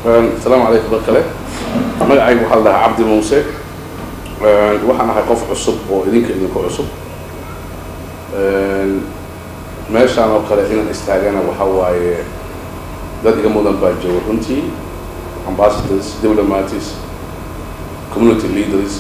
asalaamu calaykum mar kale magacaygu waxaa la dhahaa cabdi muuse waxaan ahay qof cusub oo idinka idinku cusub meeshaan oo kale inaan istaagana waxa waaye dad iga mudan baa jooga runtii ambassadors diplomats community leaders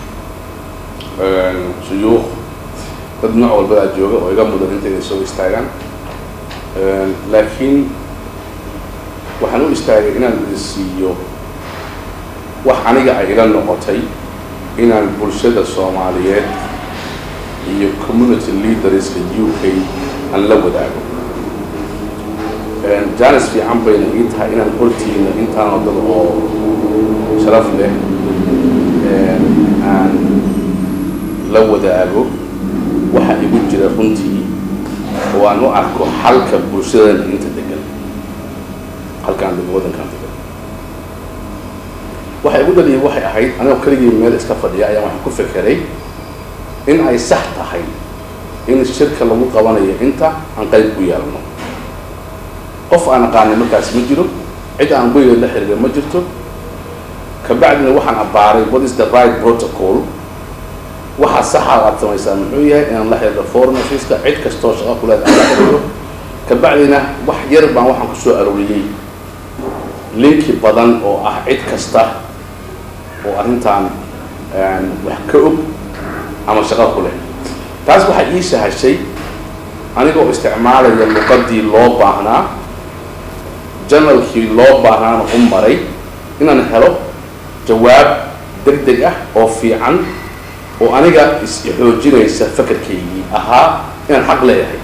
shuyuukh dad nooc walbadaa jooga oo iga mudan intayna soo istaagaan laakiin waxaan u istaagay inaan idin siiyo wax aniga ay ila noqotay inaan bulshada soomaaliyeed iyo community leaderska u k aan la wadaago janis fiican bayna ii tahay inaan hortiina intaanoo dad oo sharaf leh aan la wadaago waxa igu jira runtii oo aan u arko xalka bulshadana inta degan halkaan deg waddankaan degan waxa igu dhaliyay waxay ahayd anigoo keligii meel iska fadhiya ayaan waxaan ku fekeray in ay sax tahay in shirka lagu qabanayo inta aan qayb ku yeelno qof aan aqaanay markaas ma jiro cid aan weyga la xiriira ma jirto kabacdina waxaan abbaaray what is the right protocol waxa saxa aad samaysaa muxuu yahay inaan la xiriiro foreign officeka cid kastoo shaqo kuleed aan la xiriiro kabacdina wax yar baan waxaan kusoo arooriyey linki badan oo ah cid kasta oo arrintan wax ka og ama shaqo ku leh taas waxay ii sahashay anigoo isticmaalaya luqadii loo baahnaa janalkii loo baahnaana u maray inaan helo jawaab deg deg ah oo fiican oo aniga is-xoojinaysa fakarkaygii ahaa inaan xaq leeyahay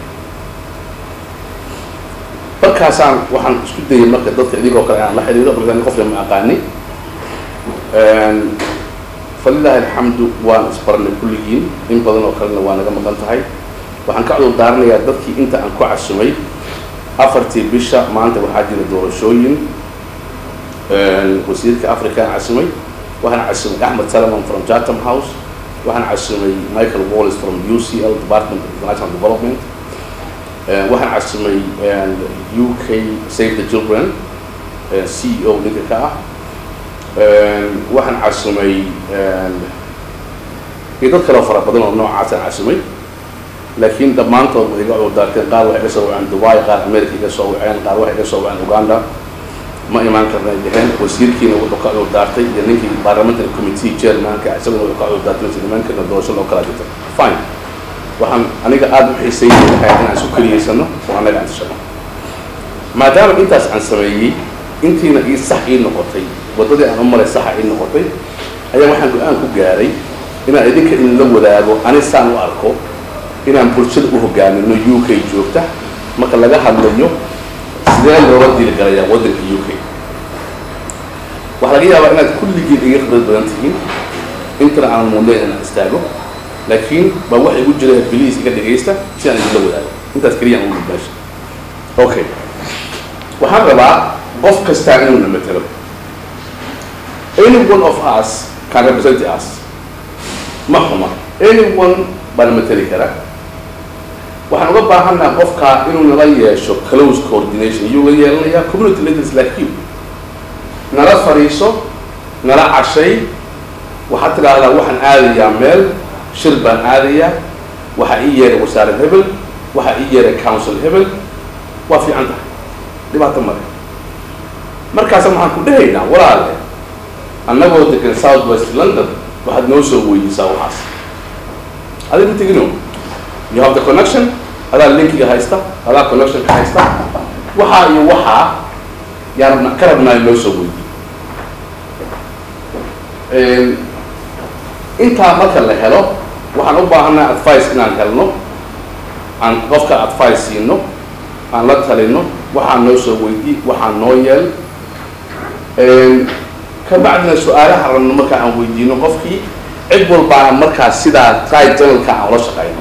markaasaan waxaan isku dayay marka dadka idinkoo kale inaan la xiriiro markaan qofka ma aqaani falilahi alxamdu waan isbarnay kulligiin in badan oo kalena waa naga maqan tahay waxaan ka cudur daaranayaa dadkii inta aan ku casumay afartii bisha maanta waxaa jira doorashooyin wasiirka afrikaan casumay waxaan casumay axmed salaman from chatham house waxaan casumay michael wallis from u c l department of international development waxaan casumay u k save the children c e o ninka ka ah waxaan casumay iyo dad kaleo fara badan oo noocaasaan casumay laakiin dhammaantood way iga cudurdaarteen qaar waxay iga soo waceen dubai qaar america iga soo waceen qaar waxay iga soo waceen uganda ma imaan karnay dheheen wasiirkiina wuxuu ka cudurdaartay iyo ninkii parliamentary committee chairmanka isaguna wuxuu ka cudurdaartay mase niman karna doorasho loo kala jirta fine waxaan aniga aada u xiisaynay lahay inaan isu keliyaysano oo annaga aan tashano maadaama intaas aan sameeyey intiina ii sax ii noqotay waddadii aan u maray saxa ii noqotay ayaa waxaan go-aan ku gaaray inaan idinka idinla wadaago ani saan u arko inaan bulshada u hogaamino u k joogta marka laga hadlayo sidee looga diilgalayaa waddanka u k waxaa laga yaabaa inaad kulligiin iga khibrad badan tihiin intana aan mudnayn inaan istaago laakiin baa waxa igu jira biliis iga dhegaysta si aan idinla wadaago intaas keliyaan ugu meesha okay waxaan rabaa qof kastaa inuu na matelo any one of us can represent us ma xuma anyone baa na mateli kara waxaan uga baahannaha qofkaa inuu nala yeesho close coordination iyuu la yeelanayaa community leaders like you nala fadhiiso nala cashay waxaad tidhaahdaa waxaan aadayaa meel shir baan aadayaa waxaa ii yeeray wasaarad hebel waxaa ii yeeray council hebel waa fiican tahay dhibaato male markaasa waxaan ku dhehaynaa walaale annagoo degan south west london waxaad noo soo weydiisaa waxaas adig ma tegino you have the connection adaa linkiga haysta adaa connectionka haysta waxaa iyo waxaa yaan rabna ka rabnaa in loo soo weydiiyo intaa marka la helo waxaan u baahanaa advice inaan helno aan qofka advice siino aan la talino waxaa noo soo weydii waxaa noo yeel kabacdina su-aalaha rabno marka aan weydiino qofkii cid walbaana markaas sidaa right janalka aan ula shaqayno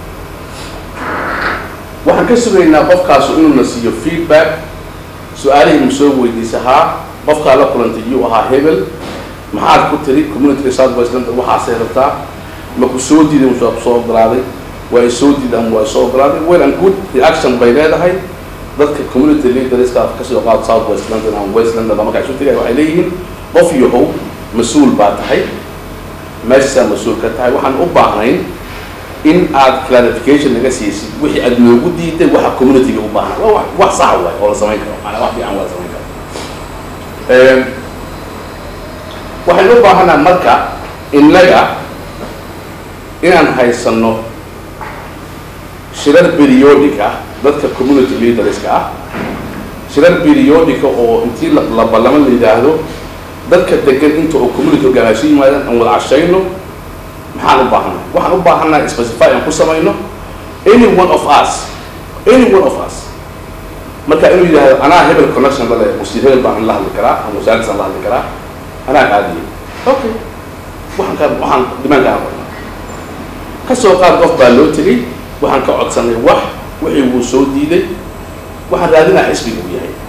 waxaan ka sugaynaa qofkaasu inuuna siiyo feedback su-aalihii ma soo weydiisa haa qofkaa la kulantay yuu ahaa hebel maxaad ku tiri community south west london waxaasay rabtaa ma ku soo diiday musaa ku soo ogolaaday waa i soo diiday ama waa i soo ogolaaday well and good reaction bay leedahay dadka community leaderska kasoo qaad south west london ama west london ba markaa isu tegaya waxay leeyihiin qof yahow mas-uul baa tahay meeshasaa mas-uul ka tahay waxaan u baahnayn in aad clarification naga siisid wixii aad noogu diiday waxa communityga u baahan waa wax- wax sax waay oo la samayn karo maanaa wax fiican waa la samayn karo waxaynu u baahanaa marka innaga inaan haysano shirar periodic ah dadka community leaderska ah shirar periodica oo intii la la ballamo la yidhaahdo dadka degan inta oo community hogaanaansho yimaadaan aan wada cashayno maxaan u baahanay waxaan u baahanaa specify aan ku samayno any one of us any one of us marka inuu yidhaahdo anaa hebel connection la leh wasiir hebel baan la hadli karaa ama wasaaradsan la hadli karaa anaa qaadiyay okay waxaan ka waxaan dimaankaan qornaa ka soo qaad qof baa loo tegey waxaan ka codsanay wax wixii wuu soo diiday waxaan raadinaa xisbiga uu yahay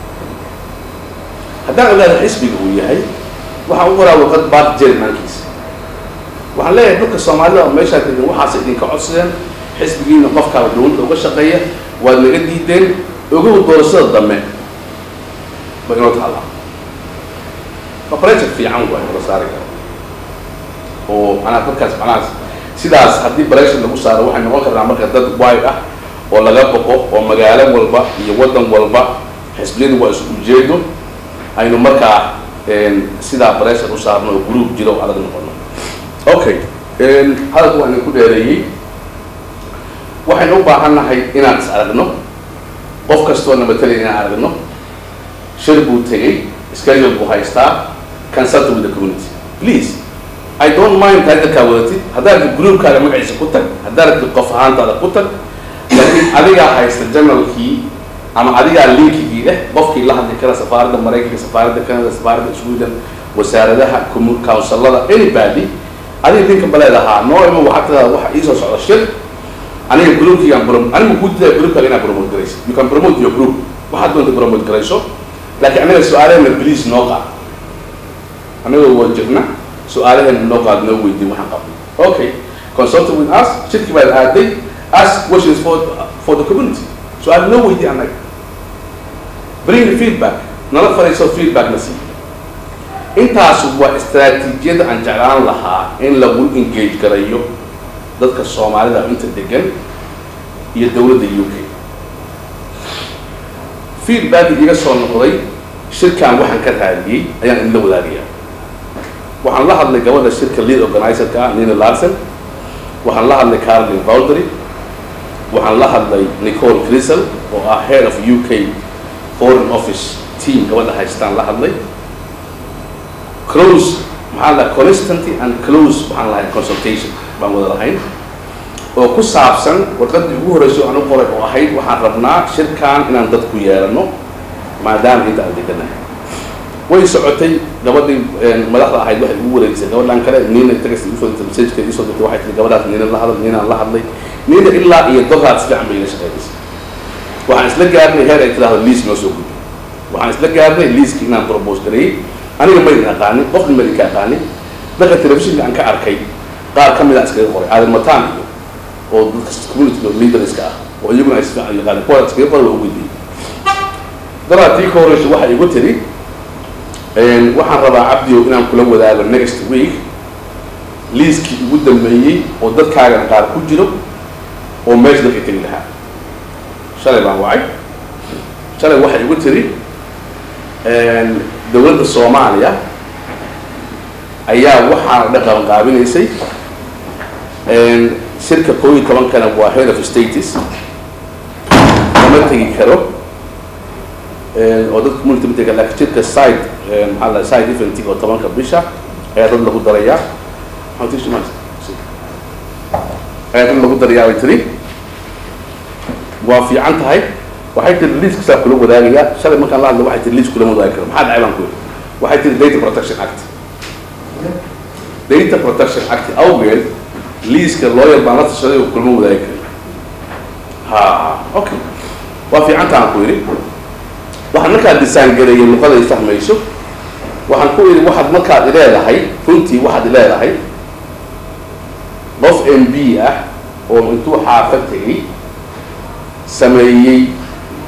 haddaan ogaada xisbiga uu yahay waxaan u qoraa warqad baad jermankiisa waxaan leeyahay dhulka soomaalida oo meeshaa degan waxaas idinka codsadeen xisbigiina qofkaa dowladda uga shaqeeya waad naga diideen ogow doorashada dambe ba inoo taallaa operation fiican waay la saari karo oo manaa dadkaas manaas sidaas haddii baration lagu saaro waxay noqon karnaa marka dad waay ah oo laga boqo oo magaalo walba iyo waddan walba xisbiyadu waa isku ujeedo aynu markaa sidaa baration u saarno oo group jiro oo adag noqono okay hadalka waa idinku dheereeyey waxaynu u baahan nahay inaan is aragno qof kastoo na matalaya inaan aragno shir buu tegey schedule buu haystaa consult with the community please I don't mind titlkaa wadatid haddaad rabtid groupkaaga magaciisa ku tag haddaad rabtid qof ahaantaada ku tag laakiin adigaa haysta generalkii ama adigaa linkigii leh qofkii la hadli kara safaaradda maraykanka safaaradda canada safaaradda sweden wasaaradaha councilada anybody adiga linka baleedahaa noo ima waxaa tidaa waxa iisoo socda shir aniga groupkiigaan prom aniga kuu didaa groupkaaga inaad promote garaysid you can promote your group waxaad doonta promote garayso laakiin aniga su-aalaheena please noo qaad anigoo waa jirna su-aalaheena noo qaad noo weydiin waxaan qabno okay consult with us shirkii baad aaday ask questions for for the community su-aal noo weydiin annaga bring the feedback nala fariiso feedback na sii intaas waa istaraatiijiyada aan jeclaan lahaa in lagu engage garayo dadka soomaalida inta degan iyo dowladda u k feedback iga soo noqday shirkan waxaan ka raadiyey ayaan idinla wadaagayaa waxaan la hadlay gabadha shirka lead organizerka ah nina larson waxaan la hadlay carolin valdery waxaan la hadlay nicole crisel oo ah head of u k foreign office team gabadha haystaan la hadlay close maxaa la constanty and close waxaan lahayn consultation baan wada lahayn oo ku saabsan warqaddii ugu horreysay aan u qoray oo ahayd waxaan rabnaa shirkan inaan dad ku yeelano maadaama inta aan deganahay way socotay gabadhii madaxda ahayd waxay ugu wareegisay gabadhan kale nina tagas usoo dirtay messajkeeda isoo dirtay waxay tiri gabadhaas nina la hadal ninaan la hadlay nina ilaa iyo doraad si fiican bay ila shaqeynaysay waxaan isla gaarnay heer ay tidahdo liis noo soo gudbi waxaan isla gaarnay liiskii inaan propose gareeyey aniga maydin aqaanin qofna maydin ka aqaanin dadka telefishinka aan ka arkay qaar ka mid a iskaga qoray aadan mataan iyo oo dadka community leaderska ah oo iyaguna ay si fiican yaqaanin kuwa iskaga qoray waa u weydiiyey daraad tii ka horeysa waxay igu tiri waxaan rabaa cabdiyo inaan kula wadaago next week liiskii ugu dambeeyey oo dadkaagan qaar ku jiro oo meesha dadka tegi lahaa shalay baan wacay shalay waxay igu tiri dowladda soomaaliya ayaa waxaana dhan qabanqaabinaysay shirka koo iyo tobankana waa head of status lama tegi karo oo dadka community ma tegi laakiin shirka side maxaa la side eventing oo tobanka bisha ayaa dad lagu darayaa ayaa dad lagu darayaa bay tiri waa fiican tahay waxay tiri liiska saa kula wadaagayaa shalay markaan la hadla waxay tiri liis kulama wadaagi karo maxaa dhacay baan ku yidhi waxay tiri data protection act data protection act awgeed liiska lawyer baan la tashaday oo kulama wadaagi karin ha okay waa fiican tahan ku yidhi waxaan markaa design gareeyay luqada ay fahmayso waxaan ku yidhi waxaad markaad ileedahay runtii waxaad ileedahay qof m b ah oo intuu xaafad tegey sameeyey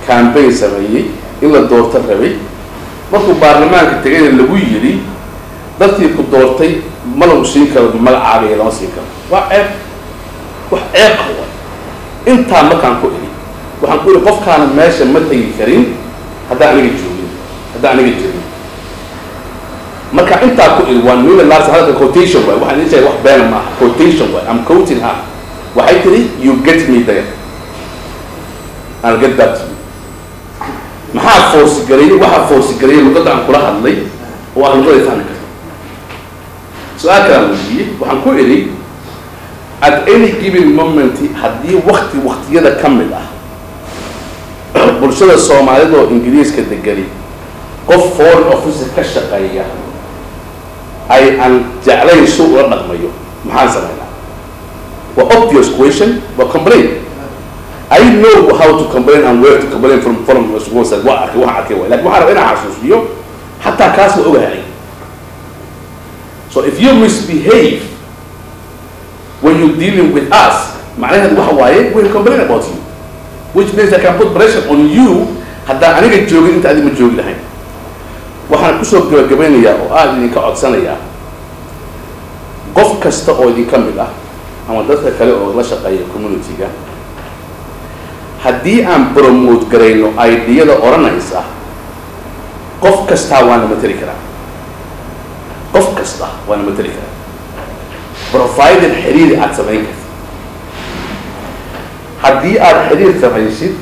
campaign sameeyey in la doorto rabay markuu baarlamaanka tegayna lagu yidhi dadkii ku doortay ma lagu siin karo magacaaga iyo lama siin karo waa ceeb wax ceeb ah waay intaa markaan ku idhi waxaan ku idhi qofkaana meesha ma tegi karin haddaan aniga joogin haddaan aniga jirin marka intaa ku idhi waa nula lars hadalka quotation waay waxaan idin sheegay wax beena maaha quotation waay am quoting her waxay tiri you get me there I'll get back to you maxaa force gareeyey waxaa force gareeyey luqadda aan kula hadlay oo ah luqada fahmi karto su-aal kalaan weydiiyey waxaan ku idhi at any given moment haddii wakti waktiyada ka mid ah bulshada soomaalida oo ingiriiska degani qof foreign officer ka shaqeeya ay aan jeclayn su ula dhaqmayo maxaan samaynaa waa obvious question waa complain I know how to complain and where to complain from from schools waa arkay waxaan arkay waay lakin waxaan rabaa inaan xasuusiyo xataa kaas waa ogahay so if you misbehave when you're dealing with us macnaheedu waxa waaye we'll complain about you which means I can put pressure on you haddaan aniga joogin inta adi ma joogi lahayn waxaan kusoo gabagabeynayaa oo aada idinka codsanayaa qof kasta oo idinka mid ah ama dadka kale oo la shaqeeya community-ga haddii aan promote garayno ideyada odhanaysa qof kastaa waana mateli karaa qof kasta waana mateli karaa provided xiriir aada samayn karta haddii aada xiriir samaysid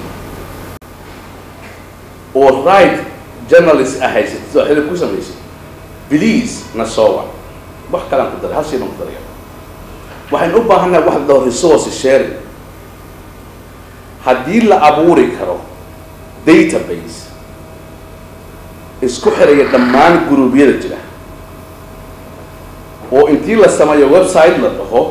oo right journalist ah haysid sidoo xiriir ku samaysid please na soo wac wax kalaan ku daray hal shay baan ku daraya waxaynu u baahannahay wax la dhaho resource sharing haddii la abuuri karo database isku xiraya dhammaan guruubyada jira oo intii la sameeyo website la dhaho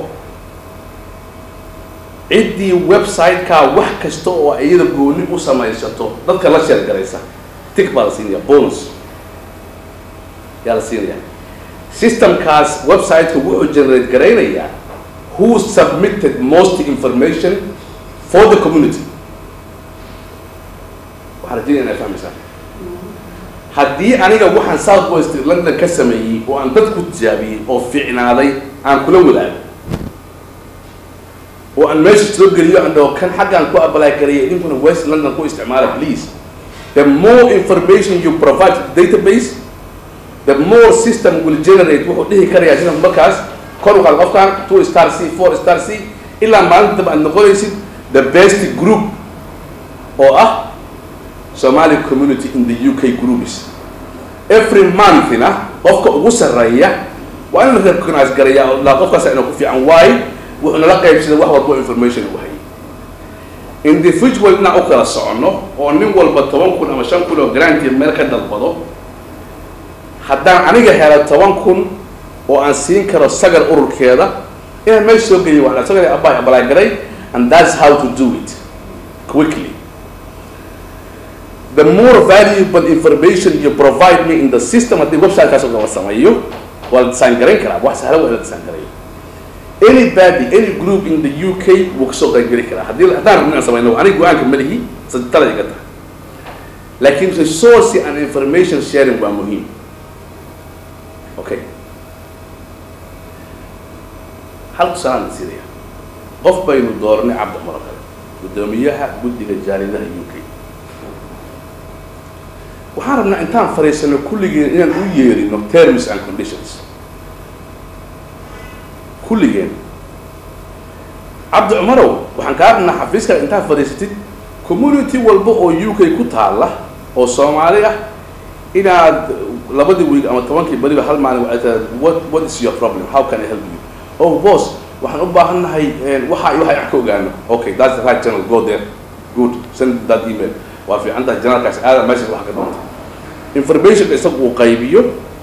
ciddii website-kaa wax kasta oo iyada gooni u samaysato dadka la sheergaraysa tig baa la siinaya bonus yaa la siinaya systemkaas website-ka wuxuu generate garaynayaa who submitted most information for the community waxaan rajinaya inay fahmaysaan haddii aniga waxaan south west london ka sameeyey oo aan dad ku tijaabiyey oo fiicnaaday aan kula wadaago oo aan meesha soo geliyo aan dhaho kan xaggaan ku apply karaya idinkuna west london ku isticmaala please the more information you provide to the database the more system will generate wuxuu dhihi karayaa sida markaas kor u qaad qofkan two star c four star c ilaa maalinta daba aad noqonaysid the best group oo ah somali community in the uk groups every monthna qofka ugu sarreeya waa in la recognize garaya oo laa qofkaasa inuu ku fiican waayo wuxuu nala qaybsada wax walbo information u hayay individual inaan u kala soconno oo nin walba toban kun ama shan kun oo granti meel ka dalbado haddaan aniga helo toban kun oo aan siin karo sagar ururkeeda inaan meesha soo geliyo waan sagar abay apply garay and that's how to do it quickly the more valuable information you provide me in the system haddii website-kaas oo kala sameeyo waa la design garayn karaa wax sahlan waa in la design garayo anybody any group in the uk wuu kasoo qaybgeli karaa haddii haddaan rabno inaan samayno aniga go-aanka malihi sadtalada iga tahay laakiin resource and information sharing waa muhiim okay hal tusalaan siinaya qof baynu dooranay cabdi cumar oo kale guddoomiyaha guddiga jaaridaha u k waxaan rabnaa intaan fariisano kulligeen inaan u yeerino terms and conditions kulligeen cabdi cumarow waxaan kaa rabnaa xafiiska intaad fadhiisatid community walba oo u k ku taalla oo soomaali ah inaad labadii wiig ama tobankii beriba hal maalin waxay tahay what what is your problem how can I help you oh boss waxaan u baahan nahay waxa iyo waxa wax ka ogaano okay that's the right channel go there good send that email waa fiican tahay janaalkaas aada meesha wax ka doonta information isaga uu qaybiyo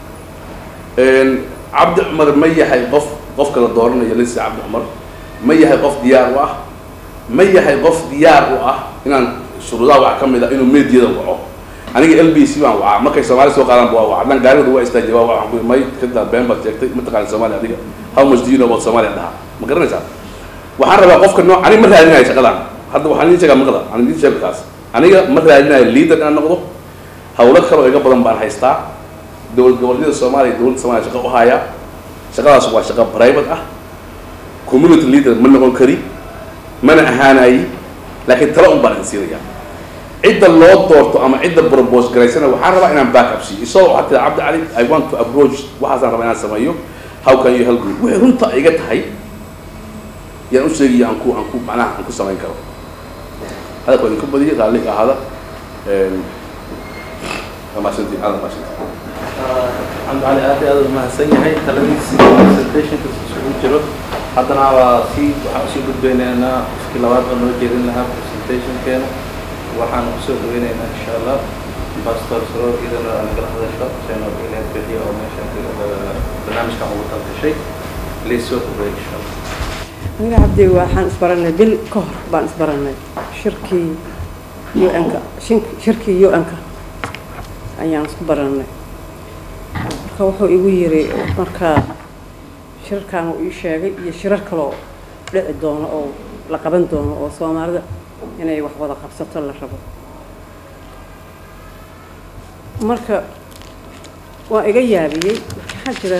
cabdi cumar ma yahay qof qofka la dooranayo lisa cabdi cumar ma yahay qof diyaar u ah ma yahay qof diyaar u ah inaan shuruudaha wax ka mid a inuu meediyada waco aniga l b c baan wacaa markay soomaali soo qaadaan waa waca dhan gaarigooda waa istaajiya waa waxaan ku may kada been baad sheegtay mataqaana soomaaliya adiga how much do you know about soomaaliya dhaha ma garanaysaa waxaan rabaa qofka noo ani ma raadinayo shaqadan hadda waxaan idiin sheegaa maqda aan idiin sheego kaas aniga ma raadinayo leader inaan noqdo hawlo kaloo iga badan baan haystaa dowlad goboleedyada soomaaliya dowladda soomaaliya shaqo u haya shaqadaas waa shaqo private ah community leader ma noqon kari mana ahaanayi laakiin tala un baan idin siinaya cidda loo doorto ama cidda propose garaysana waxaan rabaa inaan back up siiyo isagoo waxaa tiri cabdi cali i want to approach waxaasaan rabaa inaan sameeyo how can you help me wixii runta iga tahay yaan u sheegaya aan ku aan ku macnaha aan ku samayn karo hadalka waa idinku badiyay raalli ka ahaada maasantiin aada maasantiin cabdi cali aad iyo aad u mahadsan yahay taladiisi presentationka isugu jiro haddana waa sii waxaan usii gudbaynaynaa qofkii labaad oo noo jeedin lahaa presentationkeena waxaan kusoo dhaweynaynaa insha allah pastor soroor idana nagala hadasho seno ilaah bixiyo oo meesha barnaamijkan ugu talgashay please soo dhawey insha allah aniga cabdi waxaan isbaranay bil ka hor baan isbaranay shirkii un-ka shirkii un-ka ayaan isku baranay marka wuxuu igu yiri markaa shirarkan uu ii sheegay iyo shirar kaloo dhici doono oo la qaban doono oo soomaalida inay wax wada qabsato la rabo marka waa iga yaabiyey maxaa jira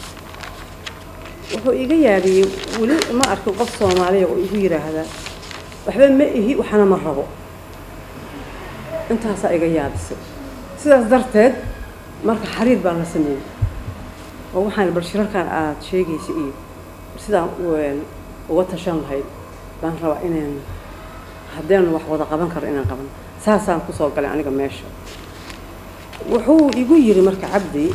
wuxuu iga yaabiyey weli ma arkin qof soomaaliya oo igu yidhaahdaa waxba ma ihi waxna ma rabo intaasaa iga yaabisay sidaas darteed marka xariir baan la sameeyey oo waxaan bal shirarkan aada sheegaysa iyo sidaan uga tashan lahayd baan rabaa inaan haddeen wax wada qaban karo inaan qaban saasaan kusoo galay aniga meesha wuxuu igu yiri marka cabdi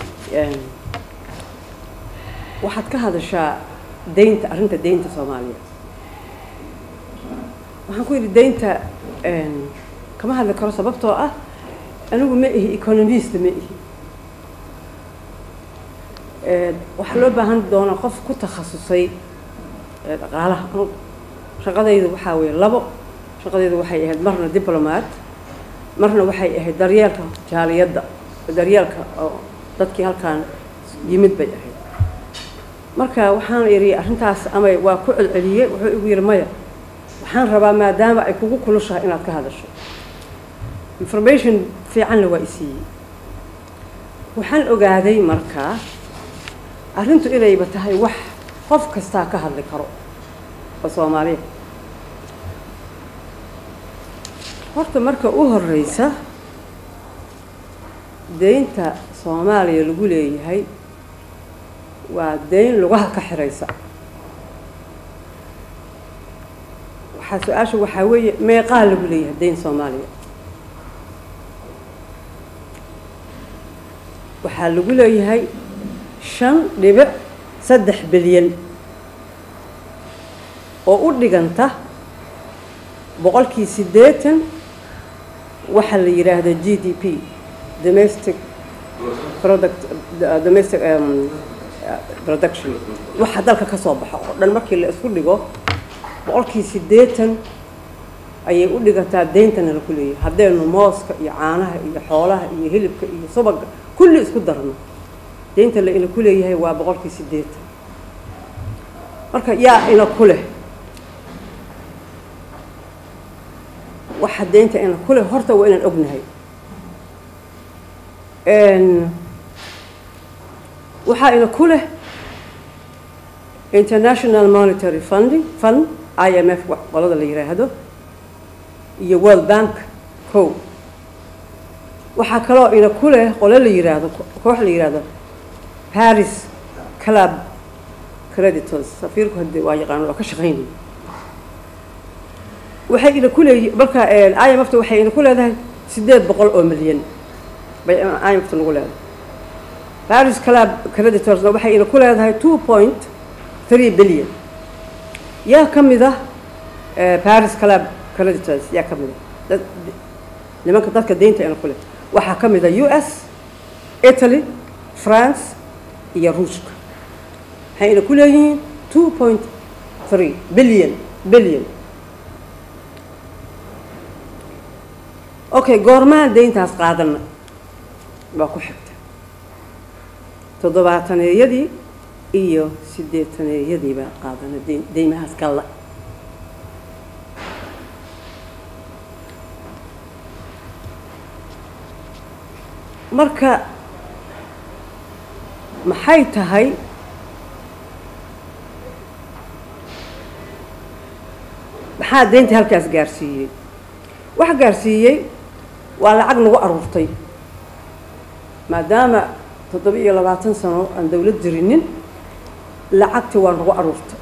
waxaad ka hadashaa deynta arrinta deynta soomaaliya waxaan ku yidhi deynta kama hadli karo sababtoo ah anigu ma ihi economist ma ihi waxaa loo baahan doonaa qof ku takhasusay dhaqaalaha shaqadaydu waxaa weeye labo shaqadaydu waxay ahayd marna diplomat marna waxay ahayd daryeelka jaaliyadda daryeelka oo dadkii halkaan yimid bay ahayd marka waxaan idhi arrintaas ama waa ku celceliyey wuxuu igu yidhi maya waxaan rabaa maadaama ay kugu kulushahay inaad ka hadasho information fiicanna waa isiiyey waxaan ogaaday markaa arrintu inayba tahay wax qof kastaa ka hadli karo oo soomaaliya horta marka u horeysa deynta soomaaliya lagu leeyahay waa deyn lugaha ka xiraysa waxaa su-aasha waxaa weeye meeqaa lagu leeyahay deyn soomaaliya waxaa lagu leeyahay shan dhibic saddex bilyan oo u dhiganta boqolkii siddeetan waxaa la yidhaahda g d p domestic product domestic production waxa dalka ka soo baxo oo dhan markii la isku dhigo boqolkii siddeetan ayay u dhigantaa deyntana laku leeyahay haddaynu mooska iyo caanaha iyo xoolaha iyo hilibka iyo subaga kulli isku darno deynta la ina ku leeyahay waa boqolkii siddeetan marka yaa ina ku leh waxa deynta ina ku leh horta waa inaan ognahay waxaa ina ku leh international monetary funding fund i m f qolada la yidhaahdo iyo world bank co waxaa kaloo ina ku leh qole la yidhaahdo koox la yidhaahdo paris club creditors safiirku hadde waa yaqaan waa ka shaqaynaya waxay ina ku leeyi marka i m f ta waxay ina ku leedahay siddeed boqol oo milyan bay i m f ta nagu leedahay paris club creditorsna waxay ina ku leedahay two point three billion yaa ka mid ah paris club creditors yaa ka mid ah dad nimanka dadka deynta ina ku leh waxaa ka mid ah u s italy france iyo ruushka waxay ina ku leeyihiin two point three billion billion okay goormaan deyntaas qaadana waa ku xigta toddobaataneeyadii iyo siddeetaneeyadii baa qaadana de deymahaas kalla marka maxay tahay maxaa deynta halkaas gaarsiiyey waxa gaarsiiyey waa lacag nagu aruurtay maadaama toddoba iyo labaatan sano aan dawlad jirinin lacagtii waa nagu aruurtay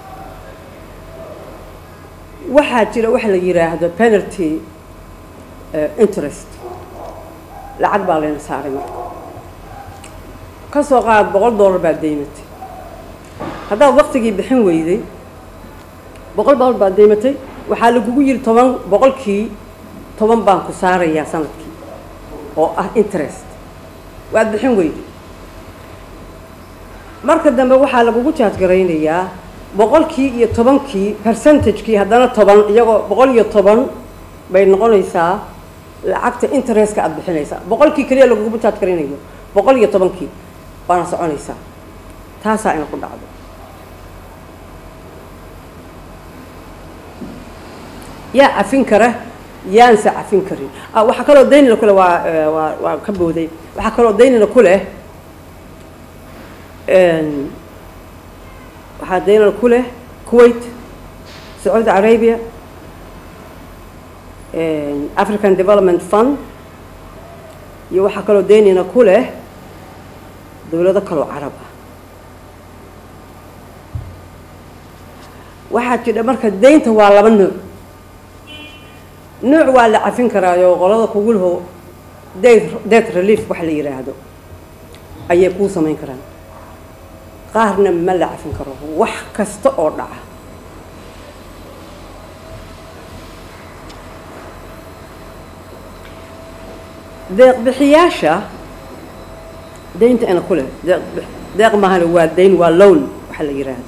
waxaa jira waxa la yidhaahdo penalty interest lacag baa layna saaray marka ka soo qaad boqol dollar baad deymatay haddaad waktigii bixin weyday boqol dollar baad deymatay waxaa lagugu yidhi toban boqolkii toban baan ku saarayaa sanadkii oo ah interest waad bixin weyday marka dambe waxaa lagugu jaadgaraynayaa boqolkii iyo tobankii percentagekii haddana toban iyagoo boqol iyo toban bay noqonaysaa lacagta interestka aada bixinaysaa boqolkii keliya lagugu jaadgaraynayo boqol iyo tobankii waana soconaysaa taasaa ina ku dhacdo yaa cafin kara yaanse cafin karin waxaa kaloo daynina kuleh waa waa waa ka booday waxaa kaloo daynina ku leh waxaa daynina ku leh kuwait sacuudi arabia african development fund iyo waxaa kaloo daynina ku leh dowlado kaloo carab ah waxaa jidha marka daynta waa laba nooc nooc waa la cafin karaayo qolada kugu laho det relief waxa la yidhaahdo ayay kuu samayn karaan qaarna ma la cafin karo wax kasta oo dhaca deeq bixiyaasha daynta ina ku leh deeq deeq mahane waa dayn waa lown waxa la yidhaahdo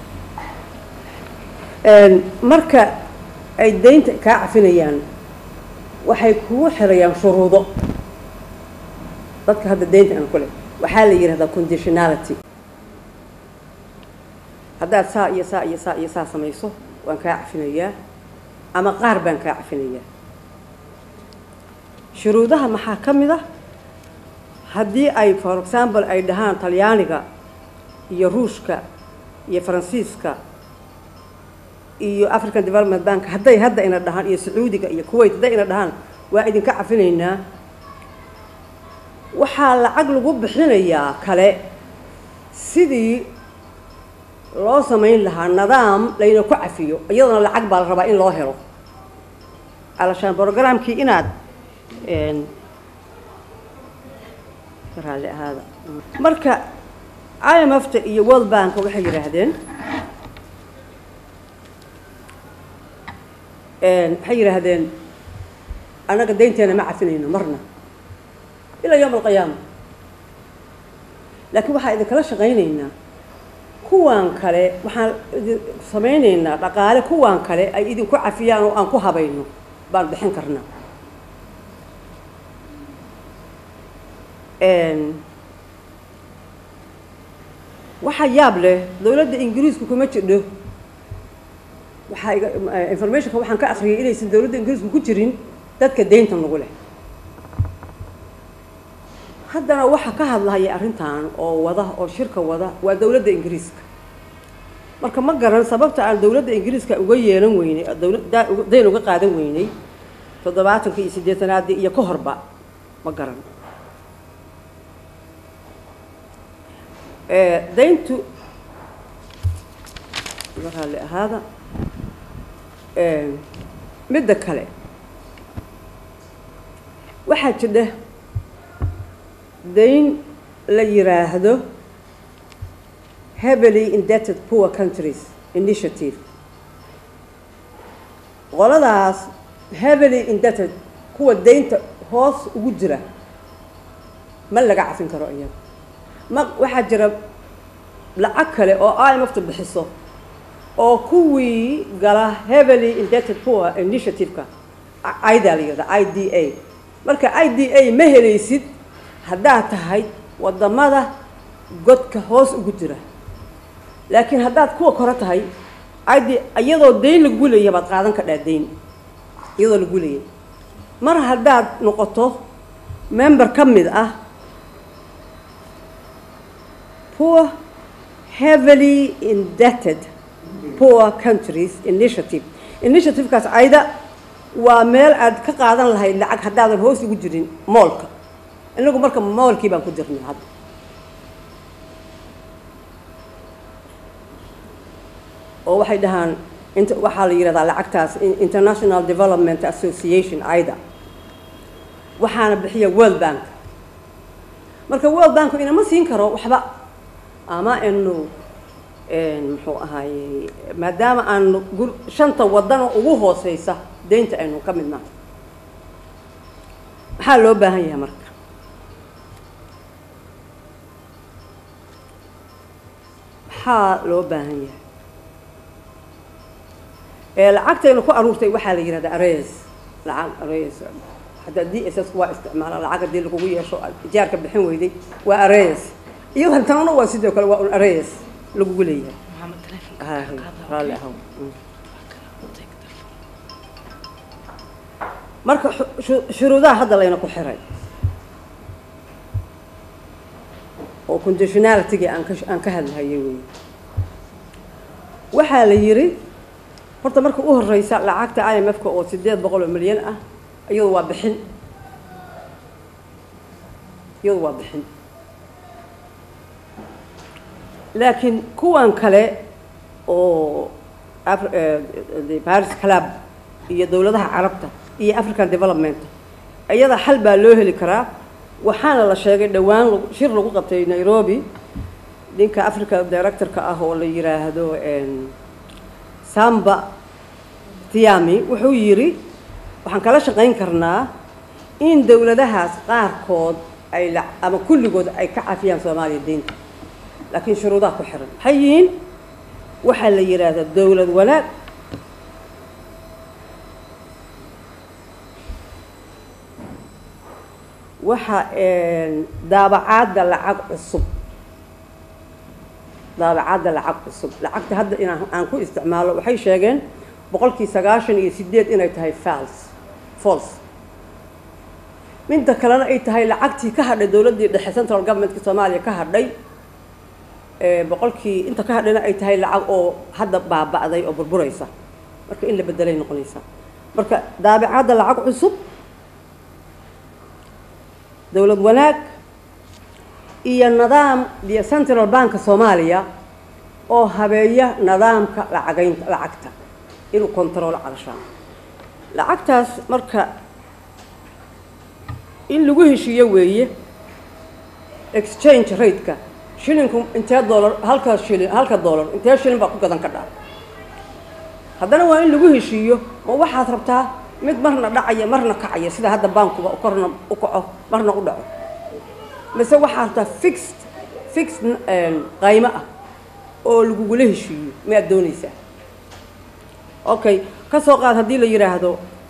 marka ay daynta kaa cafinayaan waxay kugu xirayaan shuruudo dadka hadda daynta ina ku leh waxaa la yidhahdaa conditionality haddaad saa iyo saa iyo saa iyo saa samayso waan kaa cafinayaa ama qaar baan kaa cafinayaa shuruudaha maxaa ka mid ah haddii ay for example ay dhahaan talyaaniga iyo ruushka iyo faransiiska iyo african development bank hadday hadda ina dhahaan iyo sacuudiga iyo kuwait hadday ina dhahaan waa idinka cafinaynaa waxaa lacag lagu bixinayaa kale sidii loo samayn lahaa nidaam layna ku cafiyo iyadana lacag baa la rabaa in loo helo alashaan brogramkii inaad raalli ahaada marka i m f ta iyo world bank waxay yidhaahdeen waxay yidhaahdeen annaga daynteena ma cafinayno marna ilaa yowm alqiyaama laakiin waxaa idinkala shaqaynaynaa kuwaan kale waxaan idin samaynaynaa dhaqaale kuwaan kale ay idinku cafiyaan oo aan ku habayno baan bixin karnaa waxaa yaab leh dowladda ingiriisku kuma jidho waxaa iga informationka waxaan ka akriyay inaysan dowladda ingiriisku ku jirin dadka deynta nagu leh haddana waxaa ka hadlahaya arrintan oo wada oo shirka wada waa dowladda ingiriiska marka ma garan sababta aan dowladda ingiriiska uga yeelan weynay dowladda dayn uga qaadan weynay toddobaatanka iyo siddeetanaadii iyo ka horba ma garan dayntu raalli ahaada midda kale waxaa jidha dayn la yiraahdo heavily indebted poor countries initiative qoladaas heavily indebted kuwa daynta hoos ugu jira ma laga cafin karo iyaga ma waxaa jira lacag kale oo i m f ta bixiso oo kuwii gala heavily indebted poor initiative-ka idaa la yirahda i d a marka i d a ma helaysid haddaad tahay waddamada godka hoos ugu jira laakiin haddaad kuwa kore tahay id iyadoo dayn lagu leeya baad qaadan kadhaa dayn iyadoo lagu leeyay mar haddaad noqoto member ka mid ah poor heavily indebted poor countries initiative initiativekaas ayda waa meel aad ka qaadan lahayd lacag haddaadan hoos ugu jirin moolka inagu marka moolkii baan ku jirnay hadda oo waxay dhahaan int waxaa la yidhahdaa lacagtaas international development association aida waxaana bixiya world bank marka world banku inama siin karo waxba ama inu muxuu ahaayey maadaama aanu gur shanta wadano ugu hooseysa deynta aynu ka mid nahay maxaa loo baahan yahay marka maxaa loo baahan yahay lacagtaynu ku aruurtay waxaa la yihahdaa ares lacag ares hadda d s s waa isticmaala lacag haddii lagugu yeesho ijaarka bixin weyday waa ares iyo hantanuna waa sidoo kale waa un ares lagugu leeyahay raalli ahow marka shuruudaha hadda layna ku xiray oo conditionalitygii aan ka aan ka hadlahayay wey waxaa la yidhi horta marka u horeysa lacagta i m f-ka oo sideed boqol oo milyan ah iyadu waa bixin iyadu waa bixin laakiin kuwan kale oo paris club iyo dowladaha carabta iyo african development iyada xal baa loo heli karaa waxaana la sheegay dhowaan shir lagu qabtay nairobi ninka africa directorka ah oo la yiraahdo samba tiami wuxuu yidhi waxaan kala shaqayn karnaa in dowladahaas qaarkood ay ama kulligood ay ka cafiyaan soomaaliya deynta laakiin shuruudaha ku xiran maxay yihiin waxaa la yidhaahdaa dowlad wanaag waxa daabacaadda lacag cusub daabacaadda lacag cusub lacagta hadda inaan aan ku isticmaalo waxay sheegeen boqolkii sagaashan iyo sideed inay tahay fals false midda kalena ay tahay lacagtii ka hadhay dowladdii dhexe central governmentka soomaaliya ka hadhay boqolkii inta ka hadhayna ay tahay lacag oo hadda baaba'day oo burburaysa marka in la bedelay noqonaysaa marka daabicadda lacag cusub dowlad wanaag iyo nidaam iyo central banka soomaaliya oo habeeya nidaamka lacagaynta lacagta inuu control calashaan lacagtaas marka in lagu heshiiyo weeye exchange rate-ka shilinku intee dollar halka shilin halka dollar intee shilin baa ku gadan ka dhaa haddana waa in lagu heshiiyo ma waxaad rabtaa mid marna dhacaya marna kacaya sida hadda bankuba korna u kaco marna u dhaco mise waxaad rabtaa fixed fixed qaymo ah oo lagugula heshiiyo miyaad doonaysaa okay ka soo qaad haddii la yidhaahdo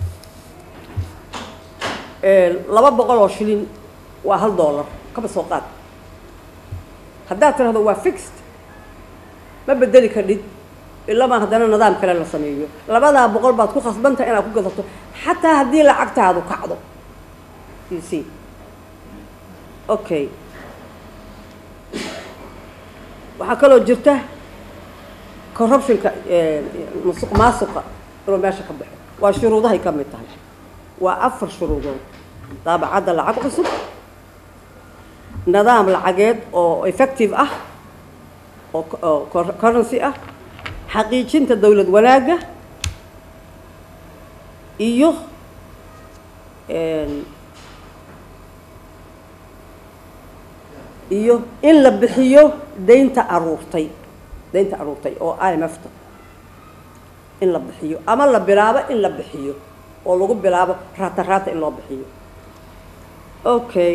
laba boqol oo shilin waa hal dollar kaba soo qaad haddaad tirahdo waa fixed ma bedeli kadhid ilamaa haddana nidaam kale la sameeyo labadaa boqol baad ku khasbantaha inaad ku gadato xataa haddii lacagtaadu kacdo you see okay waxaa kaloo jirta corruptionka musuq maasuqa inuu meesha ka baxo waa shuruudahay ka mid tahay waa afar shuruudood daabacadda lacag cusub nidaam lacageed oo effective ah oo currency ah xaqiijinta dowlad wanaagga iyo iyo in la bixiyo deynta aruurtay deynta aruurtay oo i m f ta in la bixiyo ama la bilaabo in la bixiyo oo lagu bilaabo raata raata in loo bixiyo okay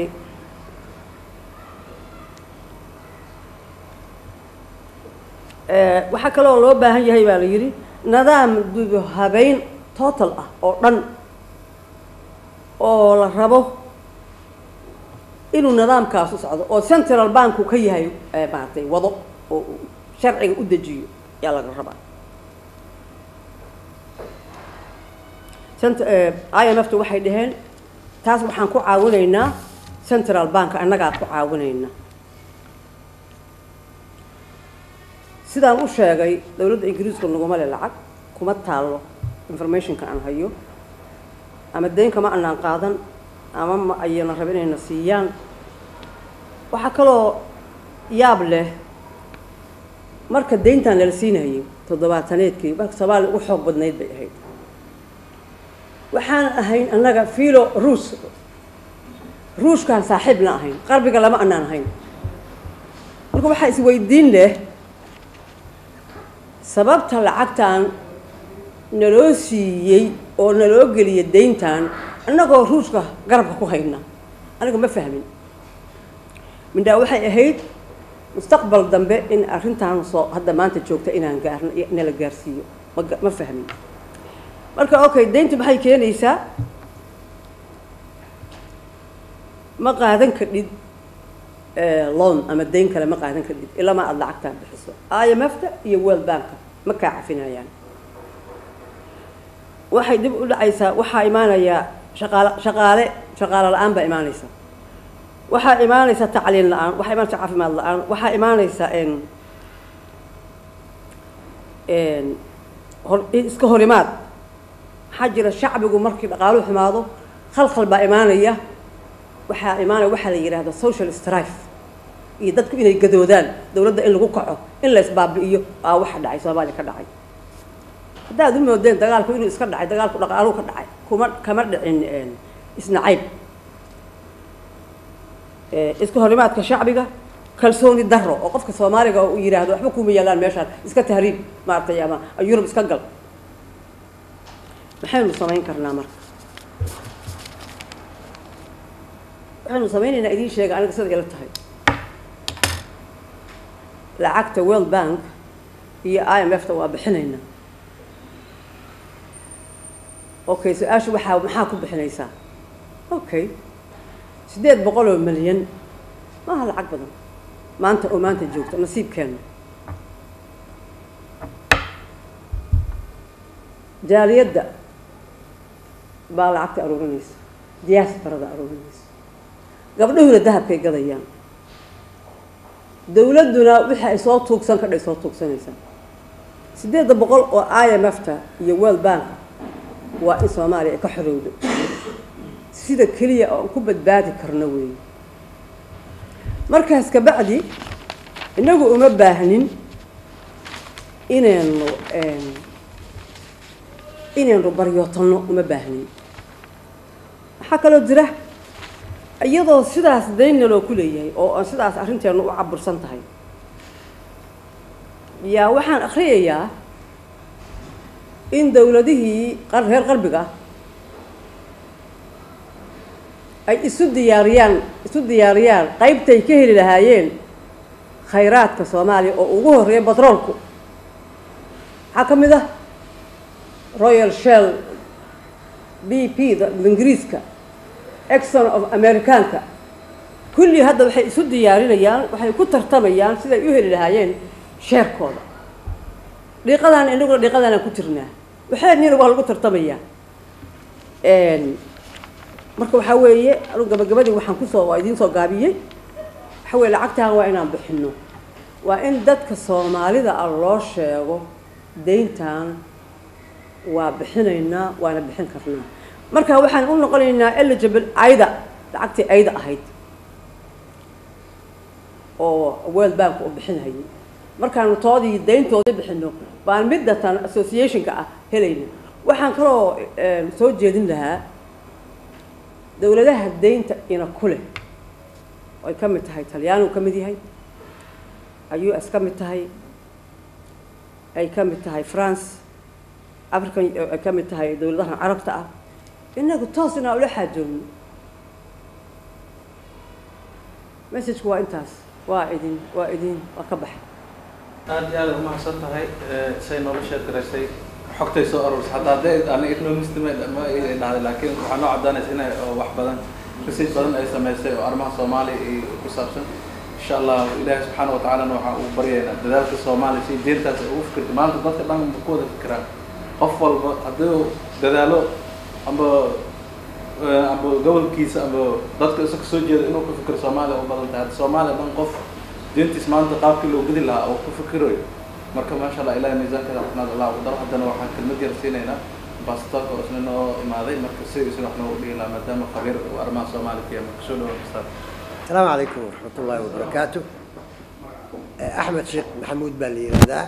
waxaa kaloo loo baahan yahay baa la yidhi nidaam dubo habeyn total ah oo dhan oo la rabo inuu nidaamkaas u socdo oo central banku ka yahay maaragtay wado oo sharciga u dejiyo ayaa laga rabaa i m f ta waxay dhaheen taas waxaan ku caawinaynaa central bank annagaa ku caawinayna sidaan u sheegay dowladda ingiriisku naguma le lacag kuma taallo informationka aan hayo ama deyn kama anaan qaadan ama ma ayana raba inayna siiyaan waxaa kaloo yaab leh marka deyntan lala siinayay toddobaataneedkii marka soomaaliya ugu xoog badnayd bay ahayd waxaan ahayn annaga filo ruus ruushkaan saaxiibna ahayn qarbiga lama anaan ahayn marka waxaa isweydiin leh sababta lacagtan naloo siiyey oo naloo geliya deyntan annagoo ruushka garabka ku hayna aniga ma fahmin mindhaa waxay ahayd mustaqbal dambe in arrintan soo hadda maanta joogta inaan gaarno nala gaarsiiyo ma ma fahmin marka okay deyntu maxay keenaysaa ma qaadan kadhid loan ama deyn kale ma qaadan kadhid ilama aada lacagtaan bixiso i m f ta iyo world banka ma kaa cafinayaan waxay dib u dhacaysaa waxaa imaanayaa shaqaale shaqaale shaqaale la-aan baa imaanaysa waxaa imaanaysa tacliin la-aan waxaa imaanaysa caafimaad la-aan waxaa imaanaysa hor iska horimaad maxaa jira shacbigu markii dhaqaaluhu xumaado khalkhal baa imaanaya waxaa imaanaya waxaa la yidhahda social strife iyo dadku inay gadoodaan dowladda in lagu kaco in la isbaabi'iyo aa waxa dhacay soomaaliya ka dhacay haddaad u moodeen dagaalku inuu iska dhacay dagaalku dhaqaaluhu ka dhacay kuma kama dhicin isnacayb iska horimaadka shacbiga kalsooni daro oo qofka soomaaliga uu yidhaahdo waxba kuma yaalaan meeshaan iska tahriib maaragtay ama yurub iska gal maxaynu samayn karnaa marka waxaynu samaynaynaa idiin sheega aniga sida ila tahay lacagta world bank iyo i m f ta waa bixinaynaa okay su-aasha waxaa maxaa ku bixinaysaa okay siddeed boqol oo milyan maaha lacag badan maanta oo maanta joogta nasiibkeena jaaliyadda baa lacagta aruurinaysa diaasbarada aruurinaysa gabdhahuna dahabkay gadayaan dowladduna wixii ay soo tuugsan kadhay soo tuugsanaysaa siddeedda boqol oo i m f ta iyo world bank waa in soomaaliya ay ka xorowdo sida keliya oo aan ku badbaadi karno weeye markaas kabacdi innagu uma baahnin inaynu inaynu baryootanno uma baahnin waxaa kaloo jira iyadoo sidaas daynna loo ku leeyahay oo aan sidaas arrinteenu u cabursan tahay yaa waxaan akhriyayaa in dowladihii reer qarbiga ay isu diyaariyaan isu diyaariyaan qaybtay ka heli lahaayeen khayraadka soomaaliya oo ugu horreeya batroolku waxaa ka mid ah royal shell b p da ingiriiska exon of americaanka kullii hadda waxay isu diyaarinayaan waxay ku tartamayaan siday u heli lahaayeen sheerkooda dhiiqadaan inaguna dhiiqadaanaan ku jirnaa waxaanina waa lagu tartamayaa marka waxaa weeye anugu gabagabadii waxaan kusoo waa idiin soo gaabiyey waxaa weye lacagtaan waa inaan bixino waa in dadka soomaalida ah loo sheego deyntan waa bixinaynaa waana bixin karnaa marka waxaan u noqonaynaa eligible ayda lacagtii ayda ahayd oo world bank uu bixinhayay markaanu toodii deyntoodii bixino baan middatan associationka ah helayna waxaan kaloo soo jeedin lahaa dowladaha deynta ina ku leh ay ka mid tahay talyaanigu ka mid yahay ay u s ka mid tahay ay ka mid tahay france african ay ka mid tahay dowladahan carabta ah inagu toos inaan ula xaajoogno messagku waa intaas waa idin waa idin waa ka baxay aad iyo aad umahadsan tahay say noola sheekaraysay xogtay soo aroorsa haddaa dee ana economist ma ma dhahday laakiin waxaa noo caddaanaysa inay wax badan research badan ay samaysay oo arrimaha soomaaliya iyo ku saabsan insha allah ilaahi subxaana wa tacaalana waxaan ugu baryaynaa dadaalka soomaaliya si deentaas ay ugu fikirta maanta dadka dhan ma ku wada fikiraan qof walba hadduu dadaalo amba eh, amba gobolkiisa amba dadka isa kasoo jeeda inuu ku fikiro soomaaliya u badan tahay hadda soomaaliya dhan qof diintiis maanta qaabkii loo gudi lahaa oo ku fikirayo marka maasha allah ilahi miisaankeeda xafnaad allah u daro haddana waxaan kelmad yar siinaynaa bastoorka oo isna noo imaaday marka sidiisa wax noogu dhigi lahaa maadaama khabiir uu arrimaha soomaaliya ka yahay marka soo dhawo kastaa السلام عليكم ورحمة الله وبركاته آه، أحمد شيخ محمود بالي هذا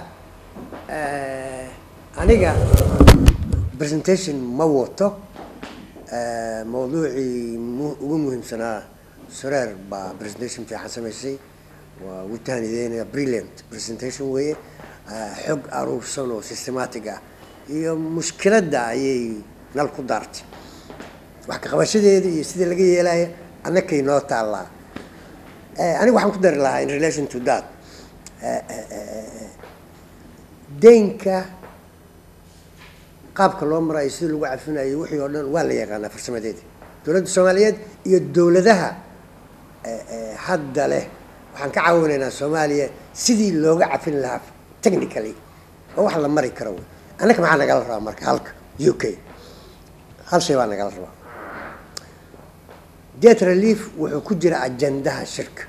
أنا برزنتيشن موته آه، موضوعي مو مو مهم سنة سرير با برزنتيشن في حسن ميسي والتاني ذينا بريليانت برزنتيشن وهي آه، حق أروف سنو سيستماتيكا هي مشكلة دا هي نالكو دارتي wax ka qabashadeeda iyo sidii laga yeelaya annakay noo taallaa Eh, aniga waxaan ku dari lahaa in relation to that eh, eh, eh, deynka qaabka loo marayo sidii lagu cafinayo wixii oo dhan waa la yaqaanaa farsamadeeda dowladda soomaaliyeed iyo dowladaha eh, eh, hadda leh waxaan ka caawinaynaa soomaaliya sidii looga cafin lahaa technically oo wax la mari karo wey annaka maxaa nagala rabaa marka halka u k hal shay baa nagala rabaa debt relief wuxuu ku jira ajandaha shirka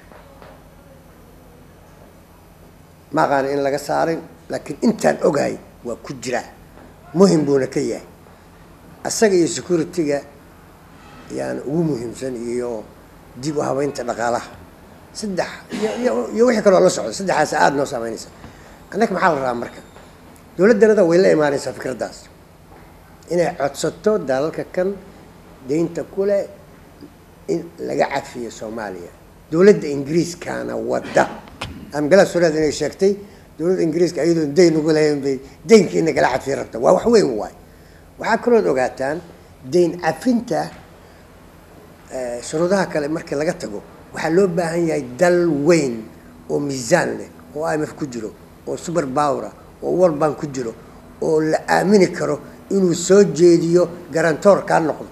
ma aqaan in laga saarin laakiin intaan ogahay waa ku jiraa muhim buuna ka yahay asaga iyo security-ga yaana ugu muhiimsan iyo dib u habeynta dhaqaalaha saddex iyo iyo- iyo wixii kaloo la socda saddexaas aada noo saameynaysa annaka maxaa la rabaa marka dowladdanada way la imaanaysaa fikraddaas inay codsato dalalka kan deynta kule in laga cafiyo soomaaliya dowladda ingiriiskaana wadda amgala sureed inay sheegtay dowladda ingiriiska iyadoo deyn ugu lahayn bay deynka in lagala cafiyo rabta waa wax weyn waay waxaa kalood ogaataan deyn cafinta eh, shuruudaha kale markii laga tago waxaa loo baahan yahay dal weyn oo miisaan leh oo imf ku jiro oo super powera oo world bank ku jiro oo la aamini karo inuu soo jeediyo garantoor kaa noqdo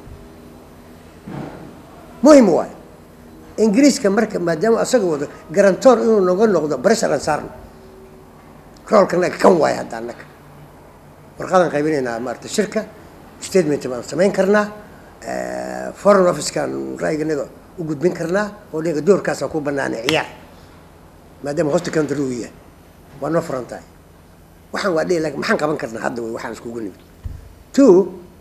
muhim waay ingiriiska marka maadaama asaga wado garantoor inuu noga noqdo breshar aan saarno roolkanaga kan waay hadda annaga warqadaan qaybinaynaa maarata shirka statement baan samayn karnaa eh, foreign officekan ra'yiganaga u gudbin karnaa oo naga doorkaasaan ku banaanay ciyaar maadaama hosta country uu yahay waa noo furan tahay waxaan waa dhihi laakiin maxaan qaban karnaa hadda wey waxaan iskugu nimid two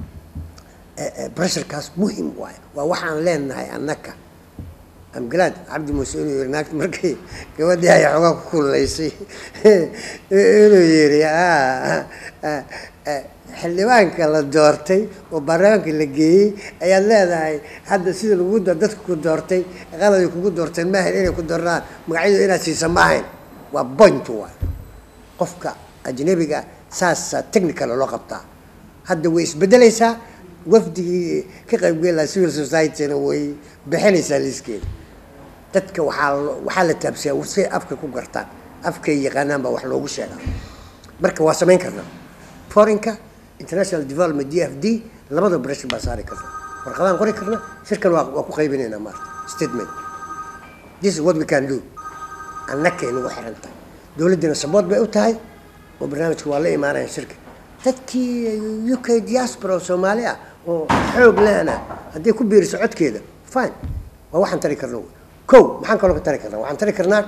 bresharkaas muhim waayo waa waxaan leenahay annaka amgalaad cabdi muuse inuu yiri naagta markay gabadhii ay xoogaa ku kululaysay inuu yiri "Ah, ah, ah, xildhibaanka la doortay oo baarlamaanka la geeyey ayaad leedahay hadda sida lagu do- dadka ku doortay qaladay kugu doorteen maahayn inay ku doornaan magacyadu inaad siisa maahayn waa point waay qofka ajnabiga saasaa technical loo qabtaa hadda way isbedelaysaa wafdigii ka qaybgeli lahaa civil society-na way bixinaysaa liiskeeda dadka waxaa lo- waxaa la taabsiyaa say afka ku gartaan afkay yaqaanaan baa wax loogu sheegaa marka waa samayn karnaa forinka international development d f d labada breshon baa saari karna warqadaan qori karna shirkan waa waa ku qaybinaynaa maarta statement this is what we can do annakay nagu xiran tahay dowladdina sabood bay u tahay oo barnaamijka waa la imaanaya shirka dadkii u k diaspora oo soomaali ah oo xoog lehna hadday ku biiriso codkeeda fine waa waxaan tari karna wey. kow maxaan kaloo ka tari karnaa waxaan tari karnaa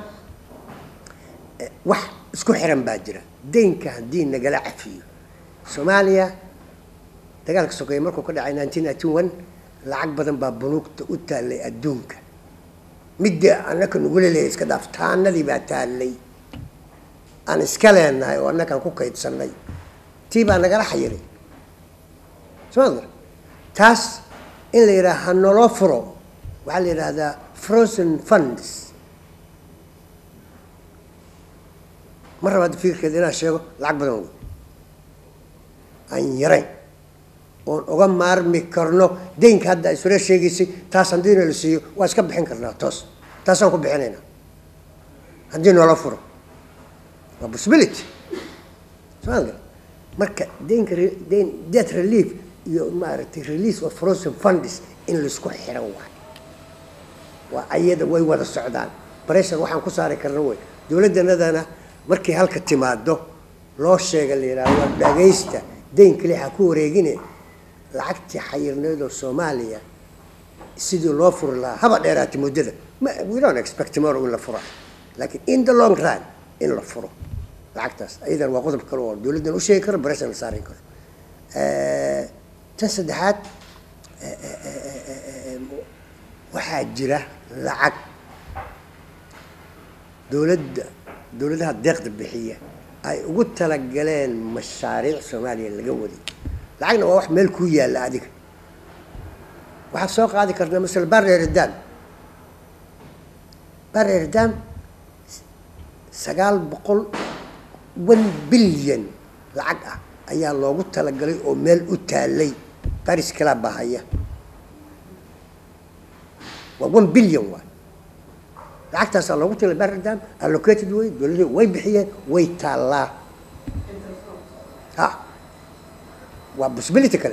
eh, wax isku xiran baa jira deynka haddii nagala cafiyo soomaaliya dagaalka sokeeye markuu ka dhacay nineteen ninety one lacag badan baa bunuugta u taallay adduunka midda annaka nagula leeyahay iska dhaaf taanadii baa taallay aan iska leenahay oo annakaan ku kaydsanay tii baa nagala xayiray somaad taas in la yidhaha ha naloo furo waxaa la yidhaahdaa frozen funds ma raba hadda fikirkeeda inaan sheego lacag badan wey aan yarayn oon uga maarmi karno deynka hadda ay sore sheegaysay taas haddiina la siiyo waa iska bixin karnaa toos taasaan ku bixinaynaa haddii noola furo waa possibility somaaliga marka deynka re- deyn debt relief iyo maaragtay release of frozen funds in laisku xiran waayo waa ayada way wada socdaan pressure waxaan ku saari karna wey dowladdanadana markay halka timaado loo sheega la yidhahdo waa dhagaysta deyn kale ha ku wareegine lacagtii xayirneed oo soomaaliya sidii loo furi lahaa haba dheeraata muddada ma we don't expect tomorrow in la fura laakiin in the long run in la furo lacagtaas ayadana waa qodob kale oo dowladdan u sheegi karo bareshan la saari karo tan saddexaad waxaa jira lacag dowladda dowladaha deeqda bixiya ay ugu talagaleen mashaariic soomaaliya laga waday lacagna waa wax meel kuu yaalla adiga waxaad soo qaadi kartaa masala bareerdam bareerdam sagaal boqol one bilyan lacag ah ayaa loogu talagalay oo meel u taalay baris kalaa bahaya waa one bilyan waay lacagtaasaa loogu talay bareerdam allocated way dowladda way bixiyeen way taallaa ha waa possibility kale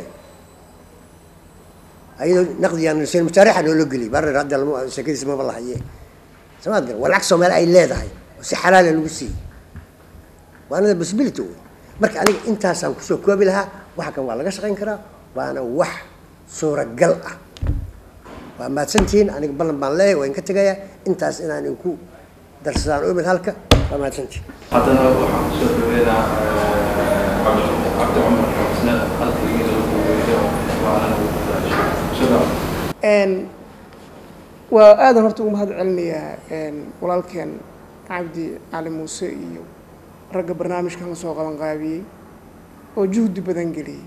ayadoo naqdigaan mashaarixa noola geliyay barer hadda lama sheekadiisa maba lahaye samaad gar waa lacag soomaali ay leedahay oo si xalaala lagu siiyey waanada possibility wey marka aniga intaasaan kusoo koobi lahaa waxa kan waa laga shaqayn karaa waana wax suuragal ah waa mahadsantihiin aniga ballan baan leeyahay waa inka tegayaa intaas inaan inku darsadaan umid halka waa mahadsantihiin haddana waxaan kusoo dhaweynaa cabdi cumar xusne halkaygiina lagu weeyo waana sida waa aadan horta ugu mahad celinayaa walaalkeen cabdi cali muuse iyo ragga barnaamijkan la soo qaban qaabiyey oo juhdi badan geliyey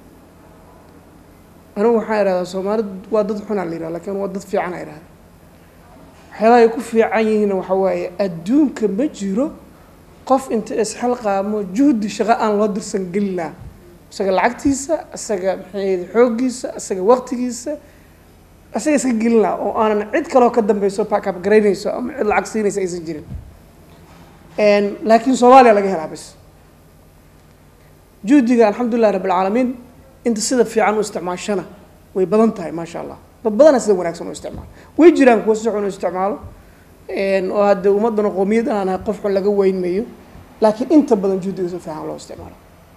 anigu waxaan idhahdaa soomaalid waa dad xunaa la yidhaha lakin waa dad fiican a idhahda waxyaabaha ay ku fiican yihiinna waxa waaye adduunka ma jiro qof inta isxilqaamo juhdi shaqo aan loo dirsan gelinaa isaga lacagtiisa isaga maxay xooggiisa isaga waqtigiisa isaga iska gelinaa oo aanan cid kaloo ka dambeyso packap garaynayso ama cid lacag siinaysa aysan jirin laakiin soomaaliya laga helaa bis juhdiga alxamdulilah rabbilcaalamiin inta sida fiican u isticmaashana way badan tahay maasha allah dad badana sida wanaagsan u isticmaalo way jiraan kuwa si xun u isticmaalo oo hadde ummadana qoomiyad aan ahay qof xun laga weynmayo laakiin inta badan juhdiga si fiican loo isticmaalo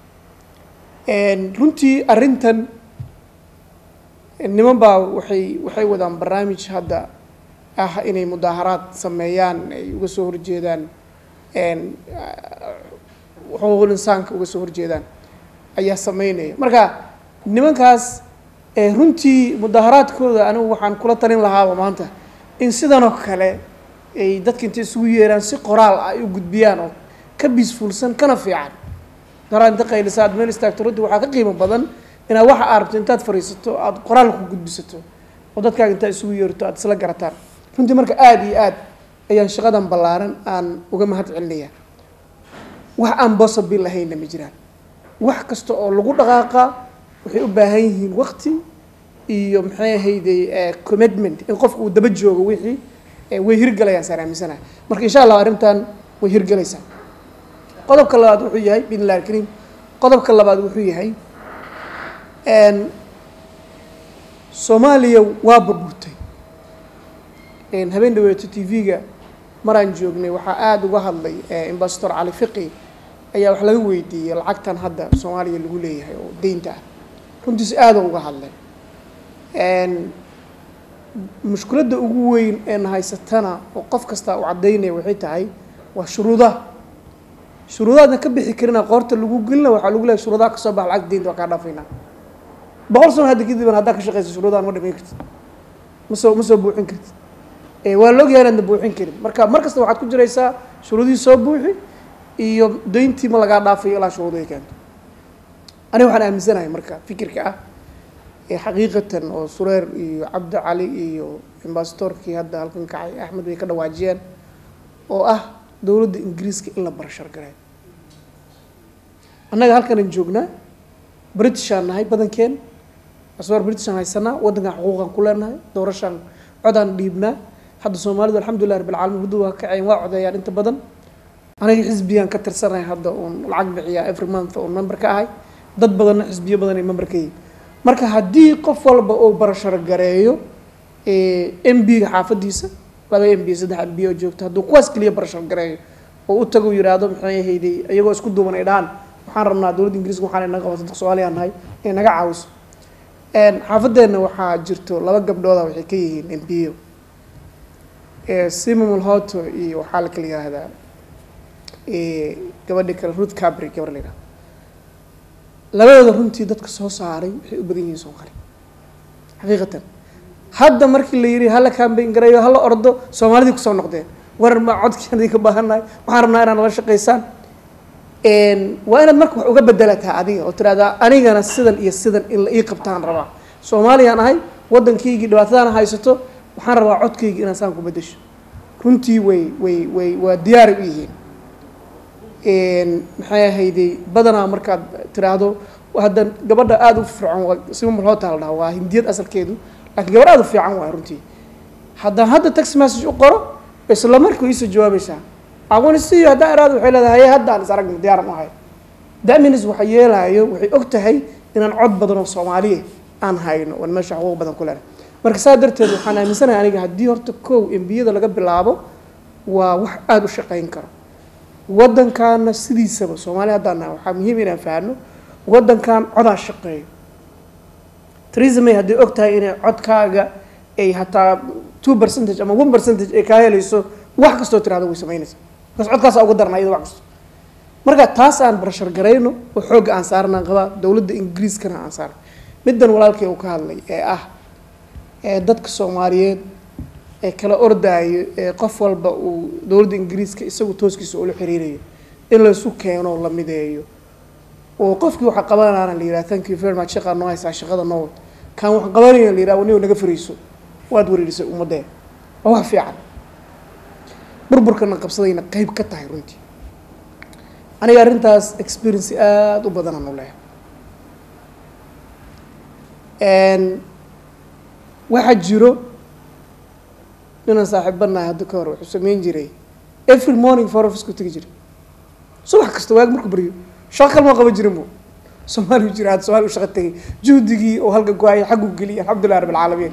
runtii arrintan niman baa waxay waxay wadaan barnaamij hadda ah inay mudaaharaad sameeyaan ay uga soo horjeedaan xuquuqul insaanka uga soo horjeedaan ayaa sameynaya marka nimankaas runtii mudaaharaadkooda anigu waxaan kula talin lahaaba maanta in sidanoo kale ay dadka intay isugu yeeraan si qoraal ah ay u gudbiyaan oo ka biisfuulsan kana fiican daraa inta qaylisa aad meel istaagto runtii waxaa ka qiimo badan inaad waxa aad rabto intaad fariisato aada qoraal ku gudbisato oo dadkaaga intaad isugu yeerto aad isla garataan runtii marka aada iyo aad ayaan shaqadan ballaaran aan uga mahad celinayaa wax aan bosabil ahaynna ma jiraan wax kasta oo lagu dhaqaaqa waxay u baahan yihiin waqti iyo maxay ahayday commitment in qofka uu daba joogo wixii way hirgalayaan saan aaminsanahay marka insha allah arrintan way hirgalaysaa qodobka labaad wuxuu yahay bin illahi alkariim qodobka labaad wuxuu yahay soomaaliya waa burburtay habeen dhaweeto t v-ga maraan joognay waxaa aada uga hadlay ambassador cali fiqi ayaa wax laga weydiiyey lacagtan hadda soomaaliya lagu leeyahay oo deynta ah runtiis aada uga hadlay mushkiladda ugu weyn een haysatana oo qof kasta u caddaynaya waxay tahay waa shuruudaha shuruudaadna ka bixi karina qoorta lagu gelina waxaa lagu leeyahay shuruudaha kasoo baxa lacagta deynta waa kaa dhaafaynaa boqol sano hadda kadiban haddaa ka shaqeysa shuruudahan ma dhamayn kartid ma soo ma soo buuxin kartid waa la ogyahay inaadna buuxin karin marka mar kasta waxaad ku jiraysaa shuruudihii soo buuxi iyo deyntii ma lagaa dhaafayo ilaa shuruudihi keento aniga waxaan aaminsanahay marka fikirka ah ee xaqiiqatan oo sureer iyo cabdi cali iyo ambasadorkii hadda halkan kacay axmed bay ka dhawaajiyeen oo ah dowladda ingiriiska in la barashar gareeyo annaga halkanan joognaa britishaan nahay badankeen aswaar britishaan haysanaa waddankan xuquuqan ku leenahay doorashaan codaan dhiibnaa hadda soomaalidu alxamdulilah rabbilcaalamiin huddu waa kaceen waa codeeyaan inta badan aniga xisbiyaan ka tirsanahay hadda uun lacag bixiyaa every month uun member ka ahay dad badanna xisbiyo badan ay member ka yihiin marka haddii qof walba uu barashar gareeyo m b-ga xaafadiisa laba m b saddex m b oo joogto hadduu kuwaas keliya barashar gareeyo oo u tago yidhaahdo maxay ahayday iyagoo isku duuban ay dhahaan waxaan rabnaa dowladda ingiriiska waxaan inaga qabata dadka soomaaliya nahay inay naga caawiso xaafadeenna waxaa jirto laba gabdhooda waxay ka yihiin m b o sima mulhoto iyo waxaa la kala yihahdaa gabadhi kale ruth cabry gabar la yihahda labadooda runtii dadka soo saaray waxay u badan yihiin soomaali xaqiiqatan hadda markii la yidhi hala kambayn gareeyo hala ordo soomaalidii kusoo noqdeen warar ma codkian idinka baahannahay waxaan rabnaa inaad nala shaqaysaan waa inaad marka wax uga bedelataa adiga oo tirahdaa anigana sidan iyo sidan in la ii qabtaan rabaa soomaaliyaan ahay waddankaygii dhibaatadana haysato waxaan rabaa codkayga inaan saan ku bedesho runtii way way way waa diyaaray u yihiin maxay ahayday badanaa markaad tiraahdo hadda gabadha aada u fircoon waa sima mulhoota la dhaha waa hindiyad asalkeedu laakiin gabar aada u fiican waay runtii haddaan hadda text message u qoro isla markuu iisoo jawaabaysaa aqoonisiyo haddaan iraado waxay leedahay haye haddaan is aragno diyaaran u ahay daminis waxa yeelaayo waxay og tahay inaan cod badan oo soomaaliya aan hayno oon meesha xuquuq badan ku lena marka saa darteed waxaan aaminsanahay aniga haddii horta kow embiyada laga bilaabo waa wax aada u shaqayn karo waddankaana sidiisaba soomaaliya haddaan nahay waxaa muhiim inaan fahanno waddankan codaa shaqeeyo theresa may hadday og tahay inay codkaaga ay hataa two percentage ama one percentage ay kaa helayso wax kastoo tirahdo way samaynaysa markaas codkaasa uga darna iyada wax kasto marka taas aan barashar garayno oo xoogga aan saarnaan qabaa dowladda ingiriiskana aan saarno middan walaalkay uu ka hadlay ee ah ee dadka soomaaliyeed ee kala ordaayo ee qof walba uu dowladda ingiriiska isagu tooskiisa ula xiriirayo in laysu keeno la mideeyo oo qofkii waxa qabanaana la yidhaha thank you very much shaqaa noo haysaa shaqada noo wad kaan wax qabanayna la yidhaha wanigo naga fariiso waad wareerisay ummadee waa wax fiican burburkana qabsadayna qeyb ka tahay runtii aniga arrintaas experience aada u badanaan u leehay waxaa jiro inaan saaxiibanahay hadda ka hor wuxuu sameyn jiray every morning for office-ku tegi jiray subax kasta waag markuu baryo shaqo kalma qaban jirin bu soomaaliya jira hadda somalia u shaqa tegay juhdigii oo halka go-ay xaggu geliyay alxamdulilah rab alcaalamiin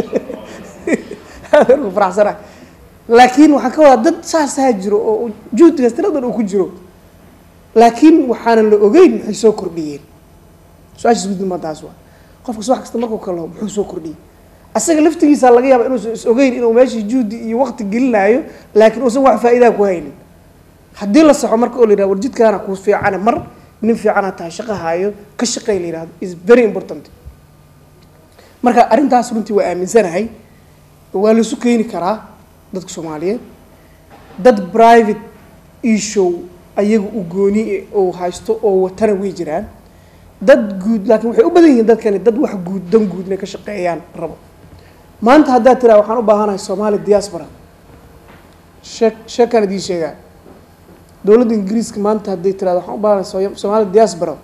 aad ku faraxsana laakiin waxaan ka wadaa dad saasaa jiro oo juhdigaas tiradan uu ku jiro laakiin waxaanan la ogeyn maxay soo kordhiyeen su-aashaas guddi ma taas waa qofka subax kasta markuu kalo muxuu soo kordhiyey asaga laftigiisa laga yaaba inuusan is ogeyn inuu meeshii juhdi iyo waqti gelinaayo laakiin uusan wax faa'iidaa ku haynin haddii la saxo marka oo la yihahdo war jidkaana kuu fiicane mar nin fiicana tahay shaqa haayo ka shaqey la yihahdo is very important marka arrintaas runtii waa aaminsanahay waa laisu keeni karaa dadka soomaaliyeed dad private isshow ayaga u gooni oo haysto oo watana way jiraan dad guud laakiin waxay u badan yihiin dadkani dad wax guud dan guud inay ka shaqeeyaan rabo maanta haddaad tiraa waxaan u baahanahay soomaali diaspora shee sheekaan idiin sheegaa dowladda ingiriiska maanta hadday tirahdo waxaan u baahanahay soomaali diaspora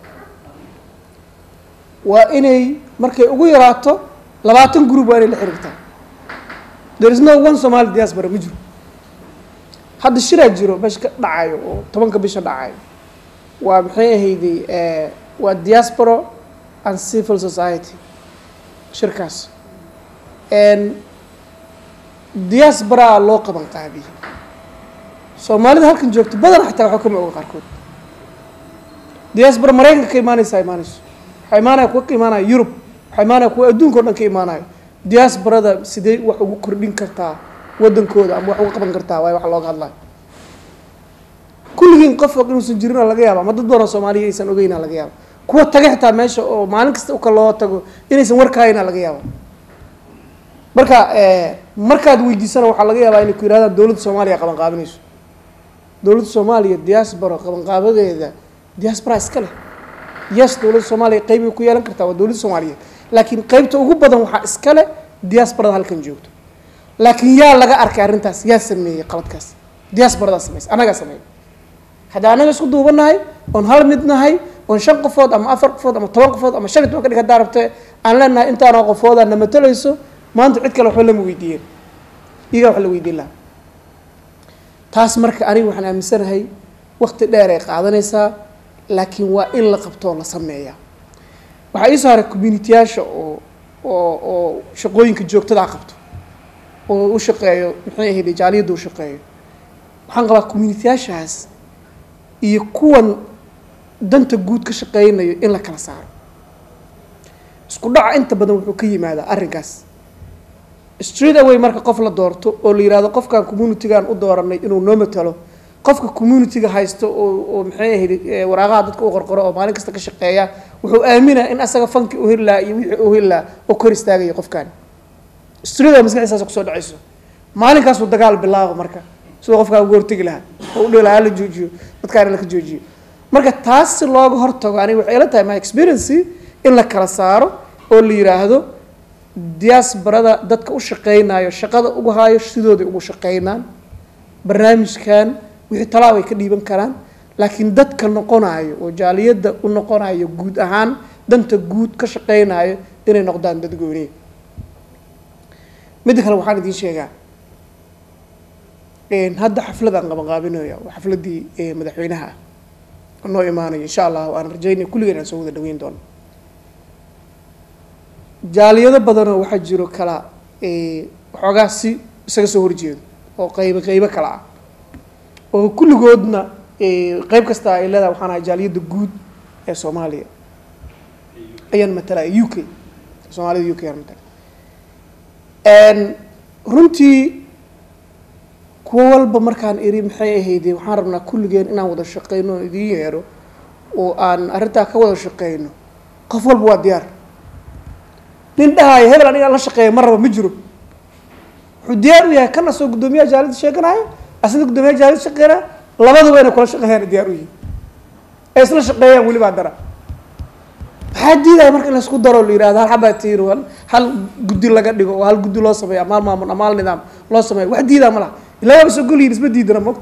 waa inay markay ugu yaraato labaatan group waa inay la xiriirtaa there is no one somali diaspora ma jiro hadda shiraa jiro meesha ka dhacayo oo tobanka bisha dhacayo waa maxay ahayday waa diaspora and civil society shirkaas diasporaa loo qaban qaabiyey soomaalida halkan joogto badan xataa waxba kama oga qaarkood diaspora maraykanka ka imaanaysaa imaanayso waxaa imaanaya kuwa ka imaanaya yurub waxaa imaanaya kuwa adduunka o dhan ka imaanayo diasporada sidee wax ugu kordhin kartaa waddankooda ama wax uga qaban kartaa waay wax looga hadlayo kulligiin qof og inuusan jirina laga yaaba ama dad badan oo soomaaliya aysan ogeyna laga yaaba kuwa taga xitaa meesha oo maalin kasta uka loo tago inaysan warkaayna laga yaaba marka markaad weydiisana waxaa laga yaabaa inay ku yidhahdaan dowladda soomaaliya qaban qaabinayso dowladda soomaaliya diaspora qabanqaabadeeda diaspora iska leh yes dowladda soomaaliya qeybay ku yeelan kartaa waa dowladda soomaaliyeed laakiin qeybta ugu badan waxaa iska leh diasporada halkan joogto laakiin yaa laga arkay arrintaas yaa sameeyey qaladkaas diasporadaa samaysa annagaa sameeyay haddii annaga isku duubanahay oon hal mid nahay oon shan qofood ama afar qofood ama toban qofood ama shan iyo toban ka dhig haddaa rabte aan leenahay intaanoo qofoodaa na matalayso maanta cid kale waxba lama weydiiyeen iyagaa wax la weydiin lahaa taas marka aniga waxaan aaminsanahay wakti dheer ay qaadanaysaa laakiin waa in la qabtoo la sameeyaa waxaa iisoo haray communitiyaasha oo oo oo shaqooyinka joogtadaa qabto oo u shaqeeyo maxay ahayd jaaliyadda u shaqeeyo waxaan qabaa communitiyaashaas iyo kuwan danta guud ka shaqeynayo in la kala saaro isku dhaca inta badan wuxuu ka yimaadaa arrinkaas street away marka qof la doorto oo la yihahdo qofkan communitygan u dooranay inuu noo matalo qofka communityga haysto oo oo maxay ahayd eh, waraaqaha dadka u qorqoro oo maalin kasta ka shaqeeya wuxuu aaminaa in asaga fanki u heli lahaa iyo wixii u heli lahaa oo kor istaagaya qofkan street away maskaxdiisaas kusoo dhacayso maalinkaasuu dagaal bilaabo marka sidoo qofkaan uga hortegi lahaa oo u dhihi lahaa hala joojiyo dadkaan laka joojiyo marka taas si looga hortago aniga waxay ila tahay my experience in la kala saaro oo la yiraahdo diaasbarada dadka u shaqeynayo shaqada ugu haayo sidooday ugu shaqeynaan barnaamijkan wixii talaab ay ka dhiiban karaan laakiin dadka noqonayo oo jaaliyadda u noqonayo guud ahaan danta guud ka shaqeynayo inay noqdaan dad gooniye midda kale waxaan idiin sheegaa een, hadda xafladaan qabanqaabinaya waa xafladii ee, madaxweynaha ah oo noo imaanayo insha allah waan rajaynaya kulligeen aan soo wada dhaweyn doono jaaliyado badanoo waxaa jiro kala ee, waxoogaa si isaga soo horjeedo oo qaybo qaybo kala ah oo kulligoodna ee, qayb kasta ay leedahay waxaan ahay jaaliyadda guud ee soomaaliya ayaan matalaya u k soomaalida u k ayaan matala Een, runtii kuwo walba markaan iri maxay ahayde waxaan rabnaa kulligeen inaan wada shaqeyno oo idiin yeero oo aan arrintaa ka wada shaqeyno qof walba waa diyaar nin dhahaayo hebel aniga aan la shaqeeya ma raba ma jiro wuxuu diyaar u yahay kana soo guddoomiyaha jaalida sheeganaayo asna guddoomiyaha jaalida shaqeynaya labaduba inay kula shaqeeyaan diyaar u yihin ay isla shaqeeyaan weli baa dara maxaa diidaya marka in laisku daro la yihahdo hal xabaa tiir hal hal guddi laga dhigo oo hal guddi loo sameeyo amaal maamul amaal nidaam loo sameeyo wax diidaa ma laha ilaa waaba soo goliyin isma diidana mogta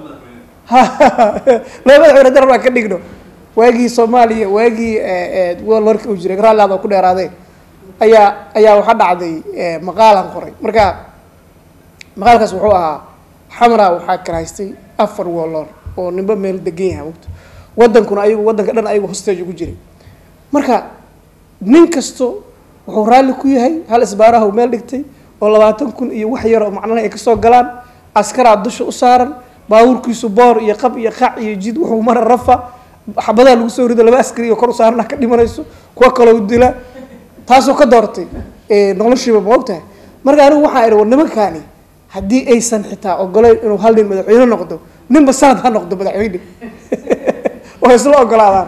laba madaxweyne darar baan ka dhigno waagii soomaaliya waagii warka uu jiray raalliaad oo ku dheeraaday ayaa ayaa waxaa dhacday eh, maqaalaan qoray marka maqaalkaas wuxuu ahaa xamra waxaa karaystay afar woloor oo ninba meel degan yahay mogta wadankuna ayagu wadanka dhan ayagu hostage ugu jiray marka nin kasto wuxuu raalli ku yahay hal isbaaraha uu meel dhigtay oo labaatan kun iyo wax yar oo macnaha ay kasoo galaan askaraa dusha u saaran baabuurkiisu boor iyo qab iyo qac iyo jid wuxuu mara rafa xabadaa lagu soo rido laba askari oo kor u saarana ka dhimanayso kuwa kaloo dila taasoo ka doortay eh, noloshiiba ma ogtahay marka anigu waxaa idhi war nimankaani haddii aysan xitaa ogoleyn inuu hal nin madaxweyne noqdo ninba sanad ha noqdo madaxweyne oo isla ogolaadaan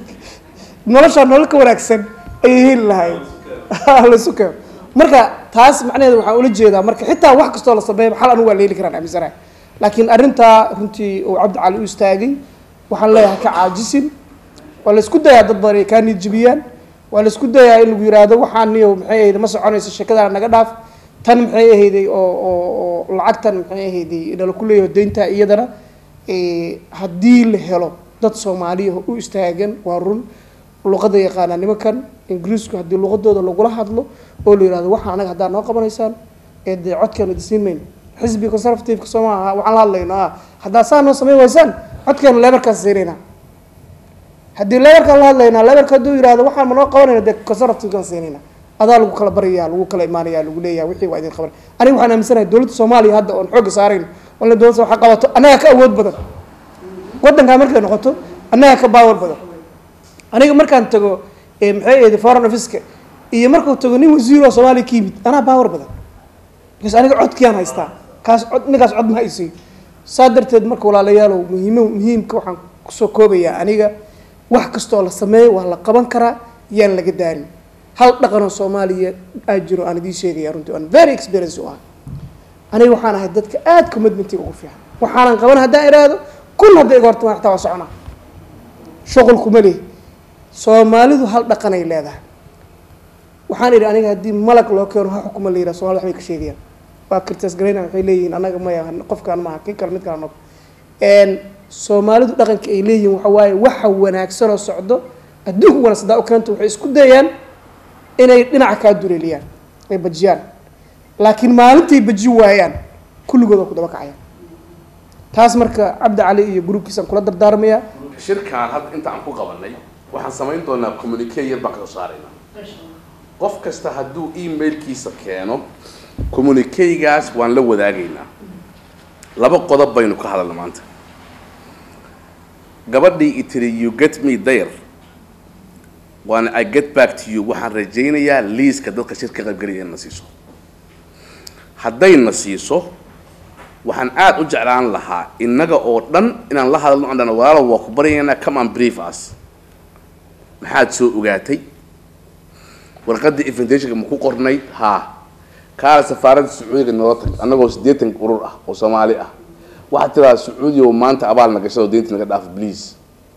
noloshaa nolol ka wanaagsan ayay heli lahayd laisu keeno marka taas macnaheeda waxaan ula jeedaa marka xitaa wax kastoo la sameeya xal anigu waa la heli karaan aaminsanahay laakiin arrintaa runtii uu cabdi cali u istaagay waxaan leeyahay ka caajisin waa la isku dayaa dad badan ay kaa niyad jebiyaan waa la isku dayaa in lagu yihahdo waxaan niyo maxay ahayde ma soconayso sheekadaan naga dhaaf tan maxay ahayday oo oo oo lacagtan maxay ahayday nala ku leeyaho deynta iyadana eh, haddii la helo dad soomaaliya u istaagan waa run luqada yaqaanaa nimankan ingiriisku haddii luqadooda lagula hadlo oo la yihahdo waxaa anaga haddaa noo qabanaysaan ee dee codkeenu idisiin mayno xisbi conservativeka soo maaha waxaan la hadlayno ah haddaa saa noo samayn waysaan codkeenu leebarkaas siinayna haddii leebarkaan la hadlaynaa leebarka hadduu yihahdo waxaan ma noo qabanayna dee conservativekan siinayna adaa lagu kala baraya lagu kala imaanaya lagu leeyaha wixii waa idin qaban aniga waxaan aaminsanahay dowladda soomaaliya hadda oon xoogga saarayno wala dowladda waxa qabato annaga ka awood badan waddankaa markay noqoto annaga ka baawar badan aniga markaan tago eh, maxay ahayde foreign officeka iyo markuu tago nin wasiir oo soomaaliya ka yimid anaa baawar badan because aniga codkiyaan haystaa kaas cod ninkaas cod ma haysiyo saa darteed marka walaalayaalow muhiimo muhiimka waxaan kusoo koobayaa aniga wax kastoo la sameeyo waa la qaban karaa yaan laga daarin hal dhaqanoo soomaaliya aa jiro aan idiin sheegaya runtii aan very experience u ah aniga waxaan ahay dadka aad commitmentiga ugu fiican waxaanan qaban haddaan iraahdo kun hadday iga hortamaan xitaa waa soconaa shuqul kuma leh soomaalidu hal dhaqanay leedahay waxaan idhi aniga haddii malag loo keeno ha xukuma la yidhaha somalida waxbay ka sheegayaan waa kirtas garayna waxay leeyihiin annaga maya qofkaan maaha kin kale mid kale noqo soomaalidu dhaqanka ay leeyihiin waxa waaye waxa wanaagsanoo socdo adduunka wanaagsan daa u keento waxay isku dayaan inay dhinaca kaa duleeliyaan ay bajiyaan laakiin maalintay baji waayaan kulligood waa ku daba kacayaan taas marka cabdi cali iyo gruubkiisaan kula dardaarmayaa shirkaan hadda inta aan ku qabanay waxaan samayn doonaa communique yar baan kasoo saaraynaa qof kasta hadduu emailkiisa keeno communiquegaas waan la wadaagaynaa laba qodob baynu ka hadalna maanta gabadhii i tiri you get me there waana i get back to you waxaan rajaynayaa liiska dadka shirka qaybgelaya in na siiso hadday na siiso waxaan aada u jeclaan lahaa innaga oo dhan inaan la hadalno aan dhahno walaalow waa ku baryaynaa come and brief us maxaad soo ogaatay warqaddii invitationka ma ku qornay haa kaala safaaradda sacuudiga noola tag annagoo siddeetan urur ah oo soomaali ah waxaad tiradaa sacuudiya oo maanta abaalna gashado deynta naga dhaaf please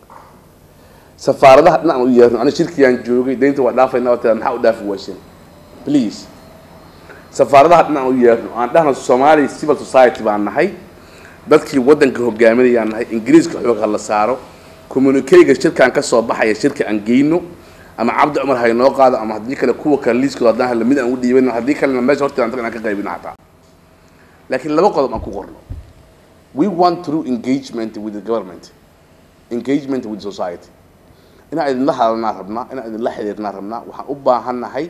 safaaradaha dhinacaan u yeerno aniga shirkiyaan joogay deynta waa dhaafayna waa tiraa maxaa u dhaafi waasheen please safaaradaha dhinacaan u yeerno aan dhahno soomaali civil society baan nahay dadkii waddanka hogaaminayaan nahay ingiriiska xoog ha la saaro communicayga shirkaan ka soo baxaya shirka aan geyno ama cabdi cumar ha inoo qaado ama haddii kale kuwa kale liiskooda haddaan helo mid aan u dhiibano haddii kalena meesha horteeda antaga aan ka qaybino xataa laakiin laba qodob aan ku qorno we want through engagement with the government engagement with society inaan idinla hadalnaa rabnaa inaan idinla xiriirnaa rabnaa waxaan u baahannahay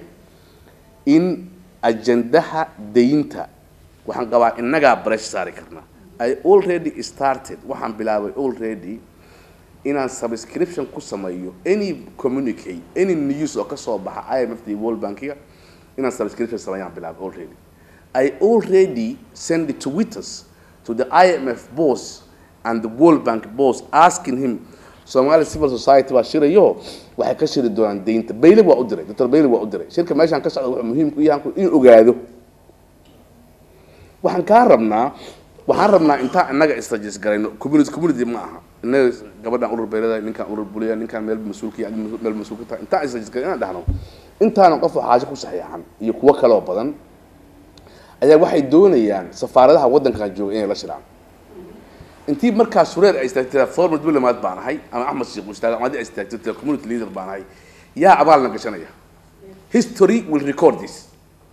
in ajandaha daynta waxaan qabaa innagaa bresh saari karnaa i already started waxaan bilaabay already inaan subscription ku sameeyo any communicate any news oo ka soo baxa i m f d world bankiga inaan subscription sameeyaan bilaabay already i already send twitters to the imf boss and the world bank boss asking him somali civil society baa shirayo waxay ka shiri doonaan deynta bayle waa u diray dr bayle waa u diray shirka meeshaan ka socda wuxuu muhiim ku yahay inuu ogaado waxaan kaa rabnaa waxaan rabnaa intaan innaga istajis garayno community community ma aha innaga gabadhaan urur beelada ninkaan urur buliya ninkaan meel mas-uulka yahay meel mas-uul ka tahay intaan istajis garay inaan dhahno intaana qof xaajo ku saxiixan iyo kuwo kaloo badan ayaa waxay doonayaan safaaradaha waddankan jooga inay la shiraan intii markaa sureer ay istaagtay formal diplomat baan ahay ama axmed sheekh ustaag ama haddii ay istaagtay community leader baan ahay yaa abaalna gashanaya history will record this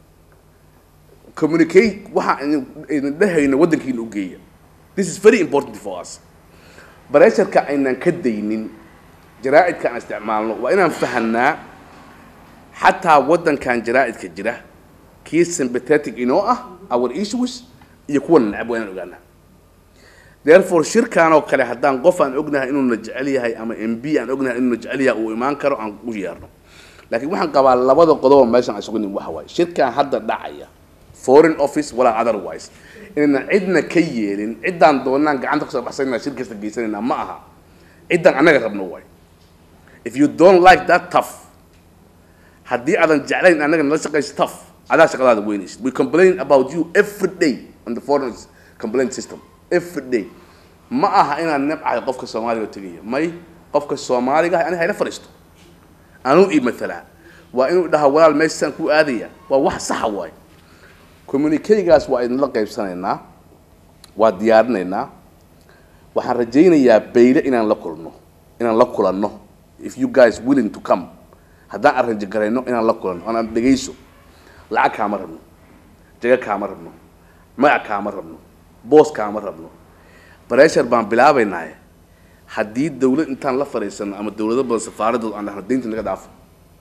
communicate waxa aynan dhehayno waddankiina u geeya this is very important for us bareesharka aynan ka daynin jaraa'idka aan isticmaalno waa inaan fahanaa xataa waddankan jaraa'idka jira kii sympathetic inoo ah our issues iyo kuwa necab waa inaan ogaanaa therefore shirkaan oo kale haddaan qof aan ognahay inuuna jecel yahay ama m b aan ognahay inuuna jecel yahay uu imaan karo aan u yeerno laakiin waxaan qabaa labada qodobo meeshan aan isugu nin waxa waaye shirkaan hadda dhacaya foreign office walaa otherwise inayna cidna ka yeelin ciddaan doonaan gacanta kusoo baxsanayna shir kasta geysanaynaa ma aha ciddaan annaga rabno waay if you don't like that tough haddii aadan jeclayn annaga nala shaqayso tough adaa shaqadaada weynaysid we complain about you every day on the foreign complaint system every day ma aha inaan nebcahay qofka soomaaliga oo tegaya may qofka soomaaliga ah ani hayla fadhiisto anuu ii matalaa waa inuu dhaha walaal meeshaan ku aadaya waa wax saxa waaye communicaygaas waa idinla qaybsanaynaa waa diyaarinaynaa waxaan rajaynayaa bayle inaan la kulno inaan la kulanno if you guys willing to come haddaan arranji garayno inaan la kulanno anaan dhegayso lacag kaama rabno jaga kaama rabno magac kaama rabno boos kaama rabno bareshar baan bilaabaynaaye haddii dawlad intaan la fadhiisano ama dawlado badan safaaradood aan dhahno deynta naga dhaafo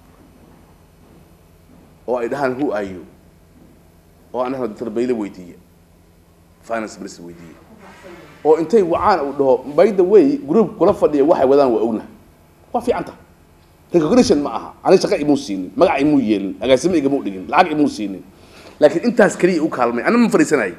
oo ay dhahaan who are you oo aan dhahno dr bayle weydiiye finance minister weydiiye oo intay wacaan uu dhaho by the way group kula fadhiya waxay wadaan waa ognahay waa fiicanta recognition ma aha ani shaqa imuu siinin magac imuu yeelin agaasimo igamuu dhigin lacag imuu siinin laakiin intaas keliya u kaalmay ana ma fadhiisanayay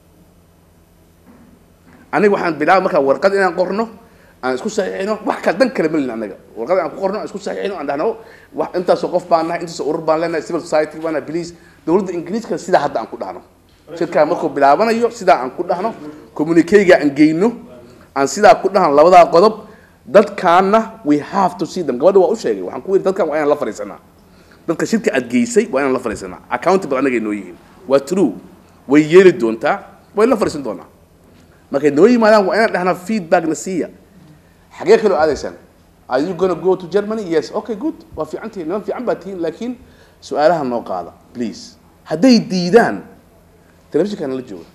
aniga waxaan bilaaba markaa warqad inaan qorno aan isku saxiixino wax kale dan kale malin anaga warqad aan ku qorno aan isku saxiixino aan dhahno wax intaasoo qof baan nahay intaasoo urur baan leenahay civil society baan nahay please dawladda ingiriiska sidaa hadda aan ku dhahno shirkaa markuu bilaabanayo sidaa aan ku dhahno communicayga aan geyno aan sidaa ku dhahno labadaa qodob dadkaana we have to see them gabadha waa u sheegay waxaan ku yidhi dadkan waa inaan la fadhiisanaa dadka shirka aad geysay waa inaan la fadhiisanaa accountable anagay noo yihiin waa true way yeeli doontaa way la fadhiisan doonaa markay noo yimaadaan waa inaan dhahnaa feedback na siiya xagee kaloo aadaysaan are you gonna go to germany yes okay good waa fiican tihiin niman fiican baa tihiin laakiin su-aalaha noo qaada please hadday diidaan telefishinkaana la jooga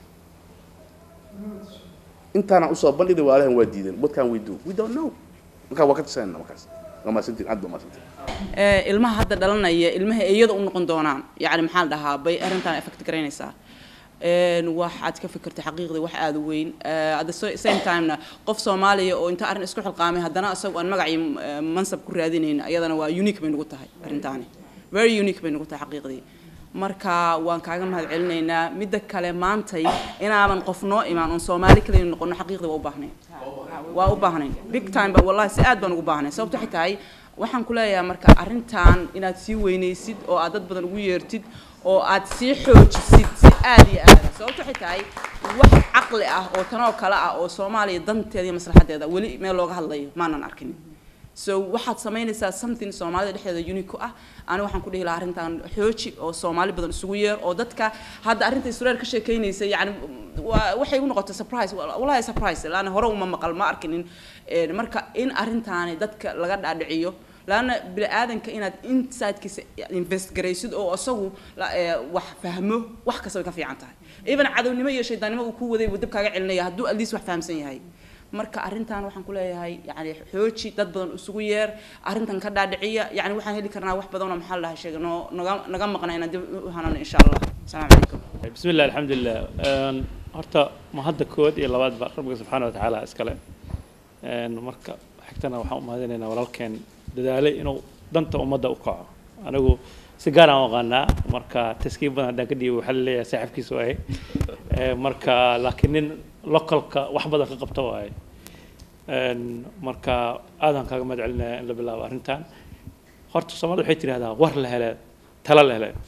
intaana usoo bandhigna waalahan waa diidan what can we do we don't know markaa waa ka tashanayna markaas waa maasantiin aad baa maasantiin ilmaha hadda dhalanaya ilmaha iyada u noqon doonaan yacni maxaa la dhahaa bay arrintan effect garaynaysaa een waxaad ka fikirtay xaqiiqdii wax aada u weyn Eh, at the sa- same timena qof soomaaliya oo inta arrin isku xilqaamay haddana isagu aan magacii eh, mansab ku raadinayn iyadana waa unique bay nagu tahay arrintaani very unique bay nagu tahay xaqiiqdii marka waan kaaga mahad celinaynaa midda kale maantay inaaban qof noo imaan oon soomaali kaliya noqono xaqiiqdii waa u baahnay waa u baahnay big time ba wallahi si aad baan ugu baahnay sababto waxay tahay waxaan ku leeyahay marka arrintan inaad sii weynaysid oo aad dad badan ugu yeertid oo aad sii xoojisid si aad iyo aada sababto waxay tahay wax caqli ah oo tanoo kale ah oo soomaaliya danteeda iyo maslaxadeeda weli meel looga hadlayo maanan arkin so waxaad samaynaysaa something soomaalida dhexdeeda unique ku ah ani waxaan ku dhihi lahaa arrintan xooji oo soomaali badan isugu yeer oo dadka hadda arrinta israel ka sheekeynaysa yani waa waxay u noqotay surprise wallahi surprise laana hore uma maqal ma arkinin Een, marka in arrintaani dadka laga dhaadhiciyo laana bini aadanka inaad insidekiisa invest garaysid oo isagu la- ee, wax fahmo wax kasta way ka fiican tahay even cadownimo iyo shaydaannimo uu ku waday uu dab kaaga celinaya hadduu at least wax fahamsan yahay marka arrintan waxaan ku leeyahay yani xooji dad badan isugu yeer arrintan ka dhaadhiciya yani waxaan heli karnaa wax badan oo maxaa la dhahay sheega noo naga naga maqna inaan dib u hanano insha allah asalaamu calaykum بسم الله الحمد لله Een, horta ma hadda kood iyo labaadba rabbiga subxaana wa tacaala iskale Een, marka xigtana waxaan u mahadinaynaa walaalkeen dadaalay inuu danta ummadda u kaco anigu si gaar aan u aqaanaa marka taskiib badan haddaan ka dhiibo waxaa la leeyahay saaxiibkiisa waaye Ee, marka laakiin nin localka wax badan ka qabta waaye Een, marka aadaan kaaga mahad celinaya in la bilaabo arrintan horta soomaalida waxay tidhahdaa war la hele tala la hele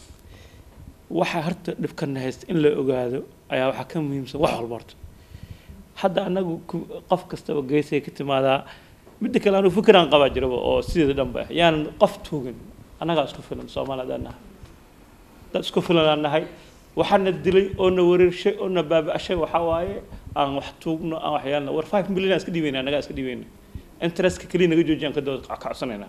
waxa horta dhibkana haysta in la ogaado ayaa waxaa ka muhiimsan wax walba horta hadda anagu ku- qof kastaba geesay ka timaadaa midda kale anigu fikiraan qabaa jiraba oo sideeda dhanba ah yaanan qof tuugin annagaa isku filan soomaali haddaan nahay dad isku filan aan nahay waxaana dilay oo na wareershay oo na baaba'shay waxaa waaye aan wax tuugno aan wax yeelno war five million aan iska dhiibayna annagaa iska dhiibayna interestka keliya naga joojiyaan ka dooda kacsanaynaa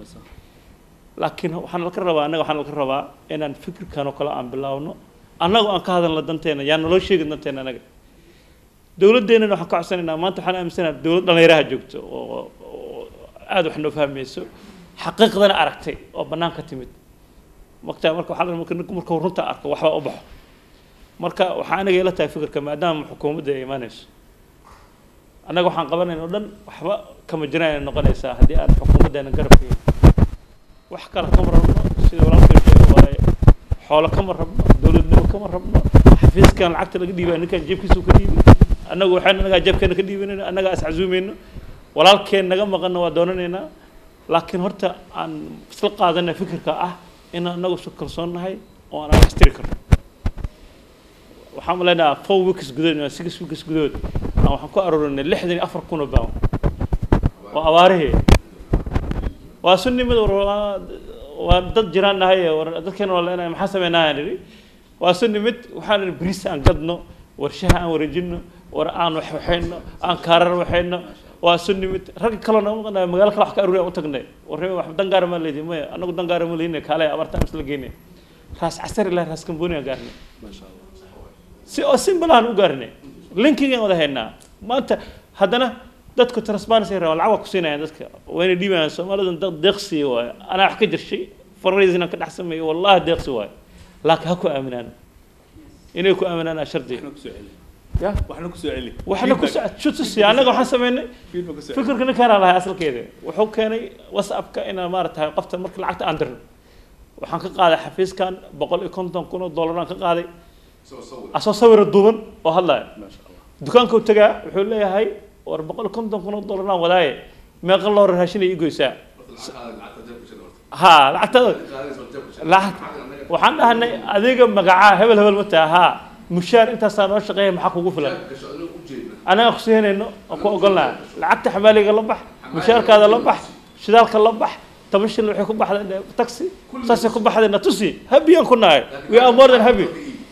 laakiin waxaan laka rabaa annaga waxaan laka rabaa inaan fikirkan oo kale aan bilaawno annagu aan ka hadalno danteena yaa naloo sheegin danteena annaga dowladdeennana waxaan ka codsanaynaa maanta waxaan aaminsanaha dowlad dhallinyaraha joogto oo oo aada wax noo fahmayso xaqiiqdana aragtay oo bannaan ka timid waqtiga marka waxaa la rabaa marka ninku markuu runta arko waxbaa u baxo marka waxaa aniga ila tahay fikirka maadaama xukuumadda ay imaanayso annaga waxaan qabanayna o dhan waxba kama jiraan ay noqonaysaa haddii aan xukuumaddeena garabkeena wax kale kama rabno sida walaalkay sheegay waaye xoolo kama rabno dowladnimo kama rabno xafiiskan lacagta laga dhiibaya ninkan jeebkiisu ka dhiibi annagu waxaan annagaa jeebkeena ka dhiibanayna annagaa is casuumayno walaalkeen naga maqanna waa doonanaynaa laakiin horta aan isla qaadana fikirka ah in annagu isu kalsoon nahay oo aan wax tiri karno waxaan maleynayaa four weeks gudood ama six weeks gudood aan waxaan ku aroorinay lixdan iyo afar kun oo baan oo abaarihii waa sunnimada war waa- waa dad jiraan nahay war dadkeena waa leenahay maxaa sameynaa nidhi waa sunnimid waxaan nidhi bris aan gadno war shaha aan wareejino war aan wax waxayno aan kaarar waxayno waa sunnimid ragga kaloo naga maqanaya magaalo kale wax ka aruuri aan u tagnay warre wax dangaara ma leedin maya anagu dangaara ma leedin kaale abartaan isla geynay raas casari ilahi raas kamboni aan gaarnay si oo simple aan u gaarnay linkigaan wada haynaa maanta haddana dadku transparency rabaa lacag waa ku siinayaan dadka wayna dhiibayaan soomaalidan dad deeqsi waaye anaa wax ka jirshay fundraising aan ka dhex sameeyo wallahi deeqsi waaye laakiin ha ku aaminaan inay ku aaminaan aa shardi waxna kusoo celi ya waxna kusoo celi waxna ku shutusi annaga waxaan sameynay feedback kusoo celi fikirka ninkaanaa lahay asalkeeda wuxuu keenay whatsappka inaan maaratahay qofta marka lacagta aan dirno waxaan ka qaaday xafiiskan boqol iyo konton kun oo dollar aan ka qaaday soo sawir asoo sawira duuban oo hadlaya maasha allah dukaanka u tagaa wuxuu leeyahay war boqol iyo konton kun oo dollar aan wadaaye meeqa loo raashin ay ii goysaa ha lacagtada lacag waxaan dhahanay adiga magacaa hebel hebel ma taha haa mushaar intaasaa noo shaqeeya maxaa kugu filan anaga ku siinayno oo ku ogolnaa lacagta xamaaliga la bax mushaarkaada la bax shidaalka la bax toban shil waxay ku baxday taxi saasay ku baxday na tusi happy aan ku nahay we are more than happy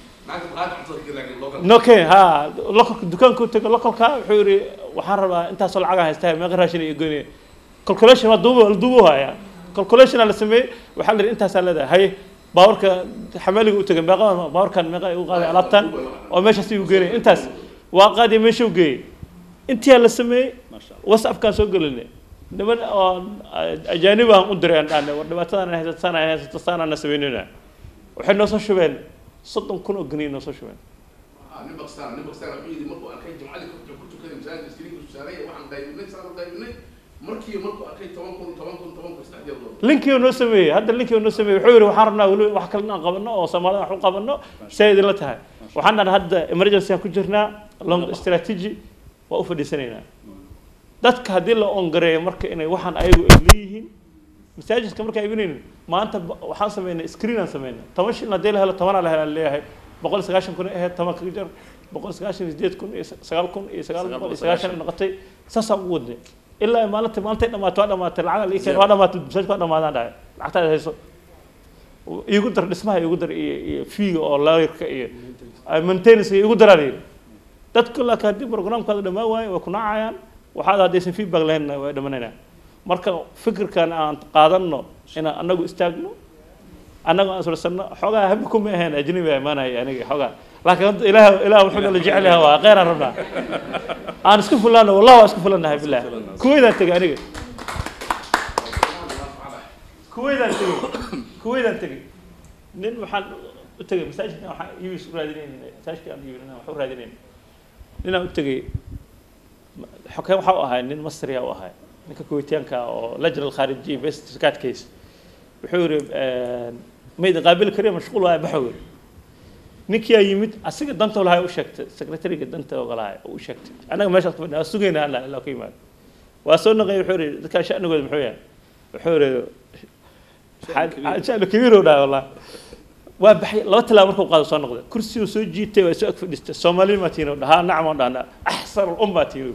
okay ha lokolka dukaanka u tago lokolka wuxuu yidhi waxaan rabaa intaasoo lacagaa haystaa meeqa raashin iyo goynaya calculation waa duubo la duubo haya calculation la sameeyey waxaa la yidhi intaasaa leedahay haye baawarka xamaaliga u tagay meeqa baawarkan meeqa ay u qaaday alaabtan oo meeshaas u geynay intaas waa qaadiya meesha u geeyey intiyaa la sameeyey whatsappkaan soo gelinay niman oo ajaanib aan u diray aan dhahnay war dhibaatadan ay haysato saan ay haysato saan aan na sameynayna waxay noo soo shubeen soddon kun oo geniya noo soo shubeen nin bakistan nin bakistan wuxuu yidhi markuu arkay jumcadii ku ku tukaday masaajidka iskriinka saaray waxaan qaybinay saan u qaybinay markii markuu arkay toban kun toban kun toban kun saddex jeer loo linkii noo sameeyey hadda linkii noo sameeyey wuxuu yidhi waxaan rabnaa weli wax kale inaan qabanno oo soomaalida wax u qabanno say idinla tahay waxaan dhahay hadda emergency aan ku jirnaa long strategy waa u fadhiisanaynaa dadka haddii la ongareeyo marka inay waxaan ayagu ay leeyihiin masaajidka marka ay ibinaynin maanta ba- waxaan sameynay screen aan sameynay toban shilin haddii la helo tobanaa la helaa leeyahay boqol iyo sagaashan kun ay ahayd toban kaga jar boqol iyo sagaashan iyo sideed kun iyo sagaal kun iyo sagaal boqol iyo sagaashan ay noqotay saasaan ugu wadnay ilaa ay maalinta maalintay dhamaato waa dhamaatay lacag la ii keen waa dhamaatay masaajidka waa dhamaadaan dhahay lacagtaada hayso iigu dar dhismaha iigu dar iyo iyo fiiga oo lawyerka iyo maintenance iigu daraa la yidhi dadku laakiin haddii programkaada dhammaan waayo way ku nacayaan waxaad haddaysan feedback lahaynna way dhamanaynaan marka fikirkan aan qaadanno inaan annagu istaagno annagu aan sursanno xoogaa habbi kuma ahayn ajnabi aa imaanaya aniga xoogaa laakiin hadda ilaah ilaah wuxuu nala jecel yahay waa kheyr aan rabnaa aan isku fulanno wallahi waa isku fulannahay bilah kuweydaan tegay aniga kuweydaan tegey kuweydaan tegey nin waxaan u tegey masaajidkan waxaan iibis u raadinayna masaajidka aan iibinayna wax u raadinayna ninaan u tegey xokeen waxa u ahay nin masriya u ahay ninka kuweytiyaanka oo lajna alkhaarijiya best sakaat case wuxuu yidhi mayd qaabili kariya mashquul waaya baxo yidhi ninkiyaa yimid asiga danta lahay u sheegtay secretariga danta ogolahay u sheegtay annaga meeshaas ku fadhina waa sugaynaa alla ilaa ka yimaado waa soo naqay wuxuu yidhi dadkaa sha'nigooda muxuu yahay wuxuu yidhi sha'nu kabiir dhahay wallahi waa baxay laba talaabo markuu qaado soo noqday kursigu soo jiitay waa soo ag fadhiistay soomaali maa tiino dhahaa nacam oo dhahna axsan alumma tiino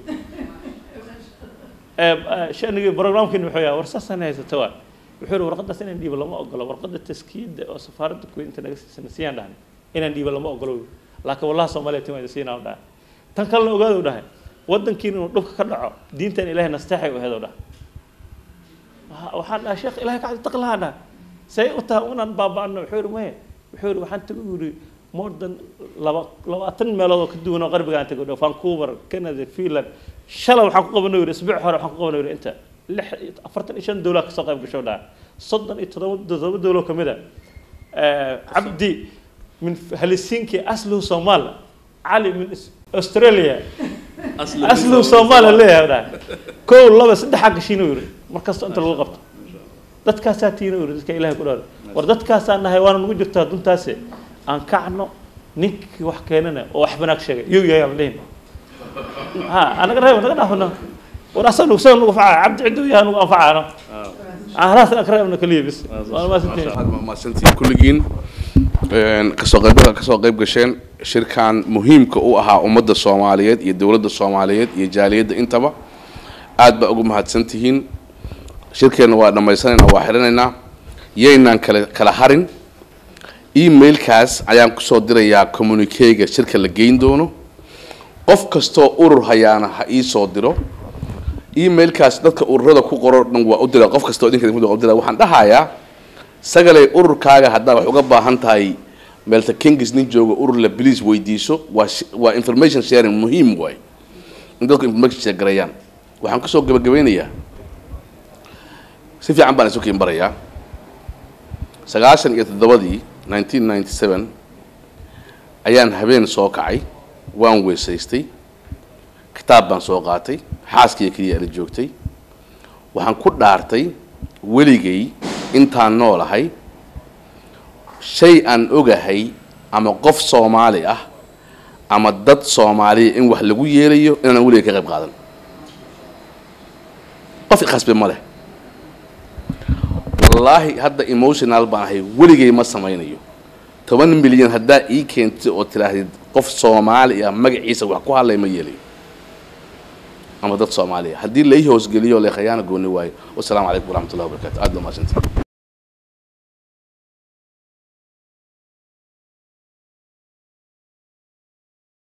shanigii programkiina wuxuu yahay war saasaan haysata waa wuxuu yidhi warqadaas inaan dhiibo lama ogolo warqada taskiida oo safaaradda kuwait inta naga siisana siyaan dhahnay inaan dhiibo lama ogolo laakiin wallahi soomaaliya tin waa idin siinaa dhahay tan kalena ogaado dhahay waddankiina inuu dhulka ka dhaco diintan ilaahay nasteexay u aheedo dhahay waxaan dhahay sheekh ilaahay kacdi taqlahaa dhahay say u tahay unaan baaba'ano wuxuu yidhi maya wuxuu yidhi waxaan tagu yidhi more than laba labaatan meelood oo ka duwan oo qarbigaan tago dhow vancouver canada finland shalay waxaan ku qabanay yidhi isbuuc hore waxaan ku qabanay yidhi inta lix afartan iyo shan dowlad kasoo qayb gasho dhaha soddon iyo toddoba toddoba dowlad ka mid a cabdi min helsinki asluhu somal cali min australia asluhu somal leeyahay dhaha kow laba saddex gashiina yidhi markasta inta lagu qabto dadkaasaa tiina yidhi dadka ilahay ku dhawaada war dadkaasaa nahay waana nagu jirtaa duntaase aan kacno ninkii wax keenana oo wax banaag sheegay yuu yahay aan lehin ha anaga reeba naga dhaafano war asaga nugu saga nugu facaa cabdi ciduu yahay nugu anfacaano halaas aan ka reebna kaliya bis waana maasantiin mahadsantiin kulligiin kasoo qayb kasoo qayb gasheen shirkan muhiimka u ahaa ummadda soomaaliyeed iyo dowladda soomaaliyeed iyo jaaliyadda intaba aad baa ugu mahadsan tihiin shirkeenna waa dhammaysanaynaa waa xidhanaynaa yaynaan kale kala harin emailkaas ayaan kusoo dirayaa communicega shirka la geyn doono qof kastoo urur hayaana ha ii soo diro emailkaas dadka ururada ku qoro dhan waa u dira qof kastoo idinka idinku dira waxaan dhahayaa sagalay ururkaaga haddaad wax uga baahan tahay meelta kingis nin jooga urur la bliis weydiiso waa sh- waa information sharing muhiim waay in dadku information share gareeyaan waxaan kusoo gabagabeynayaa si fiican baan isu kiin barayaa sagaashan iyo toddobadii nineteen ninety seven ayaan habeen soo kacay waan weysaystay kitaab baan soo qaatay xaaskiiya keliya ala joogtay waxaan ku dhaartay weligay intaan noolahay shay aan ogahay ama qof soomaali ah ama dad soomaaliya in wax lagu yeelayo inaanan weligay ka qayb qaadan qof ikhasbe ma leh wallaahi hadda emotional baan ahay weligay ma samaynayo toban milyan haddaa ii keentay oo tidhaahdid qof soomaali ah magaciisa wax ku hadlay ma yeelayo ama dad soomaaliya haddii lai hoosgeliyo le khayaana gooni waayo wasalaamu calaykum waraxmat ullahi wabarakatu aad baa mahadsantihin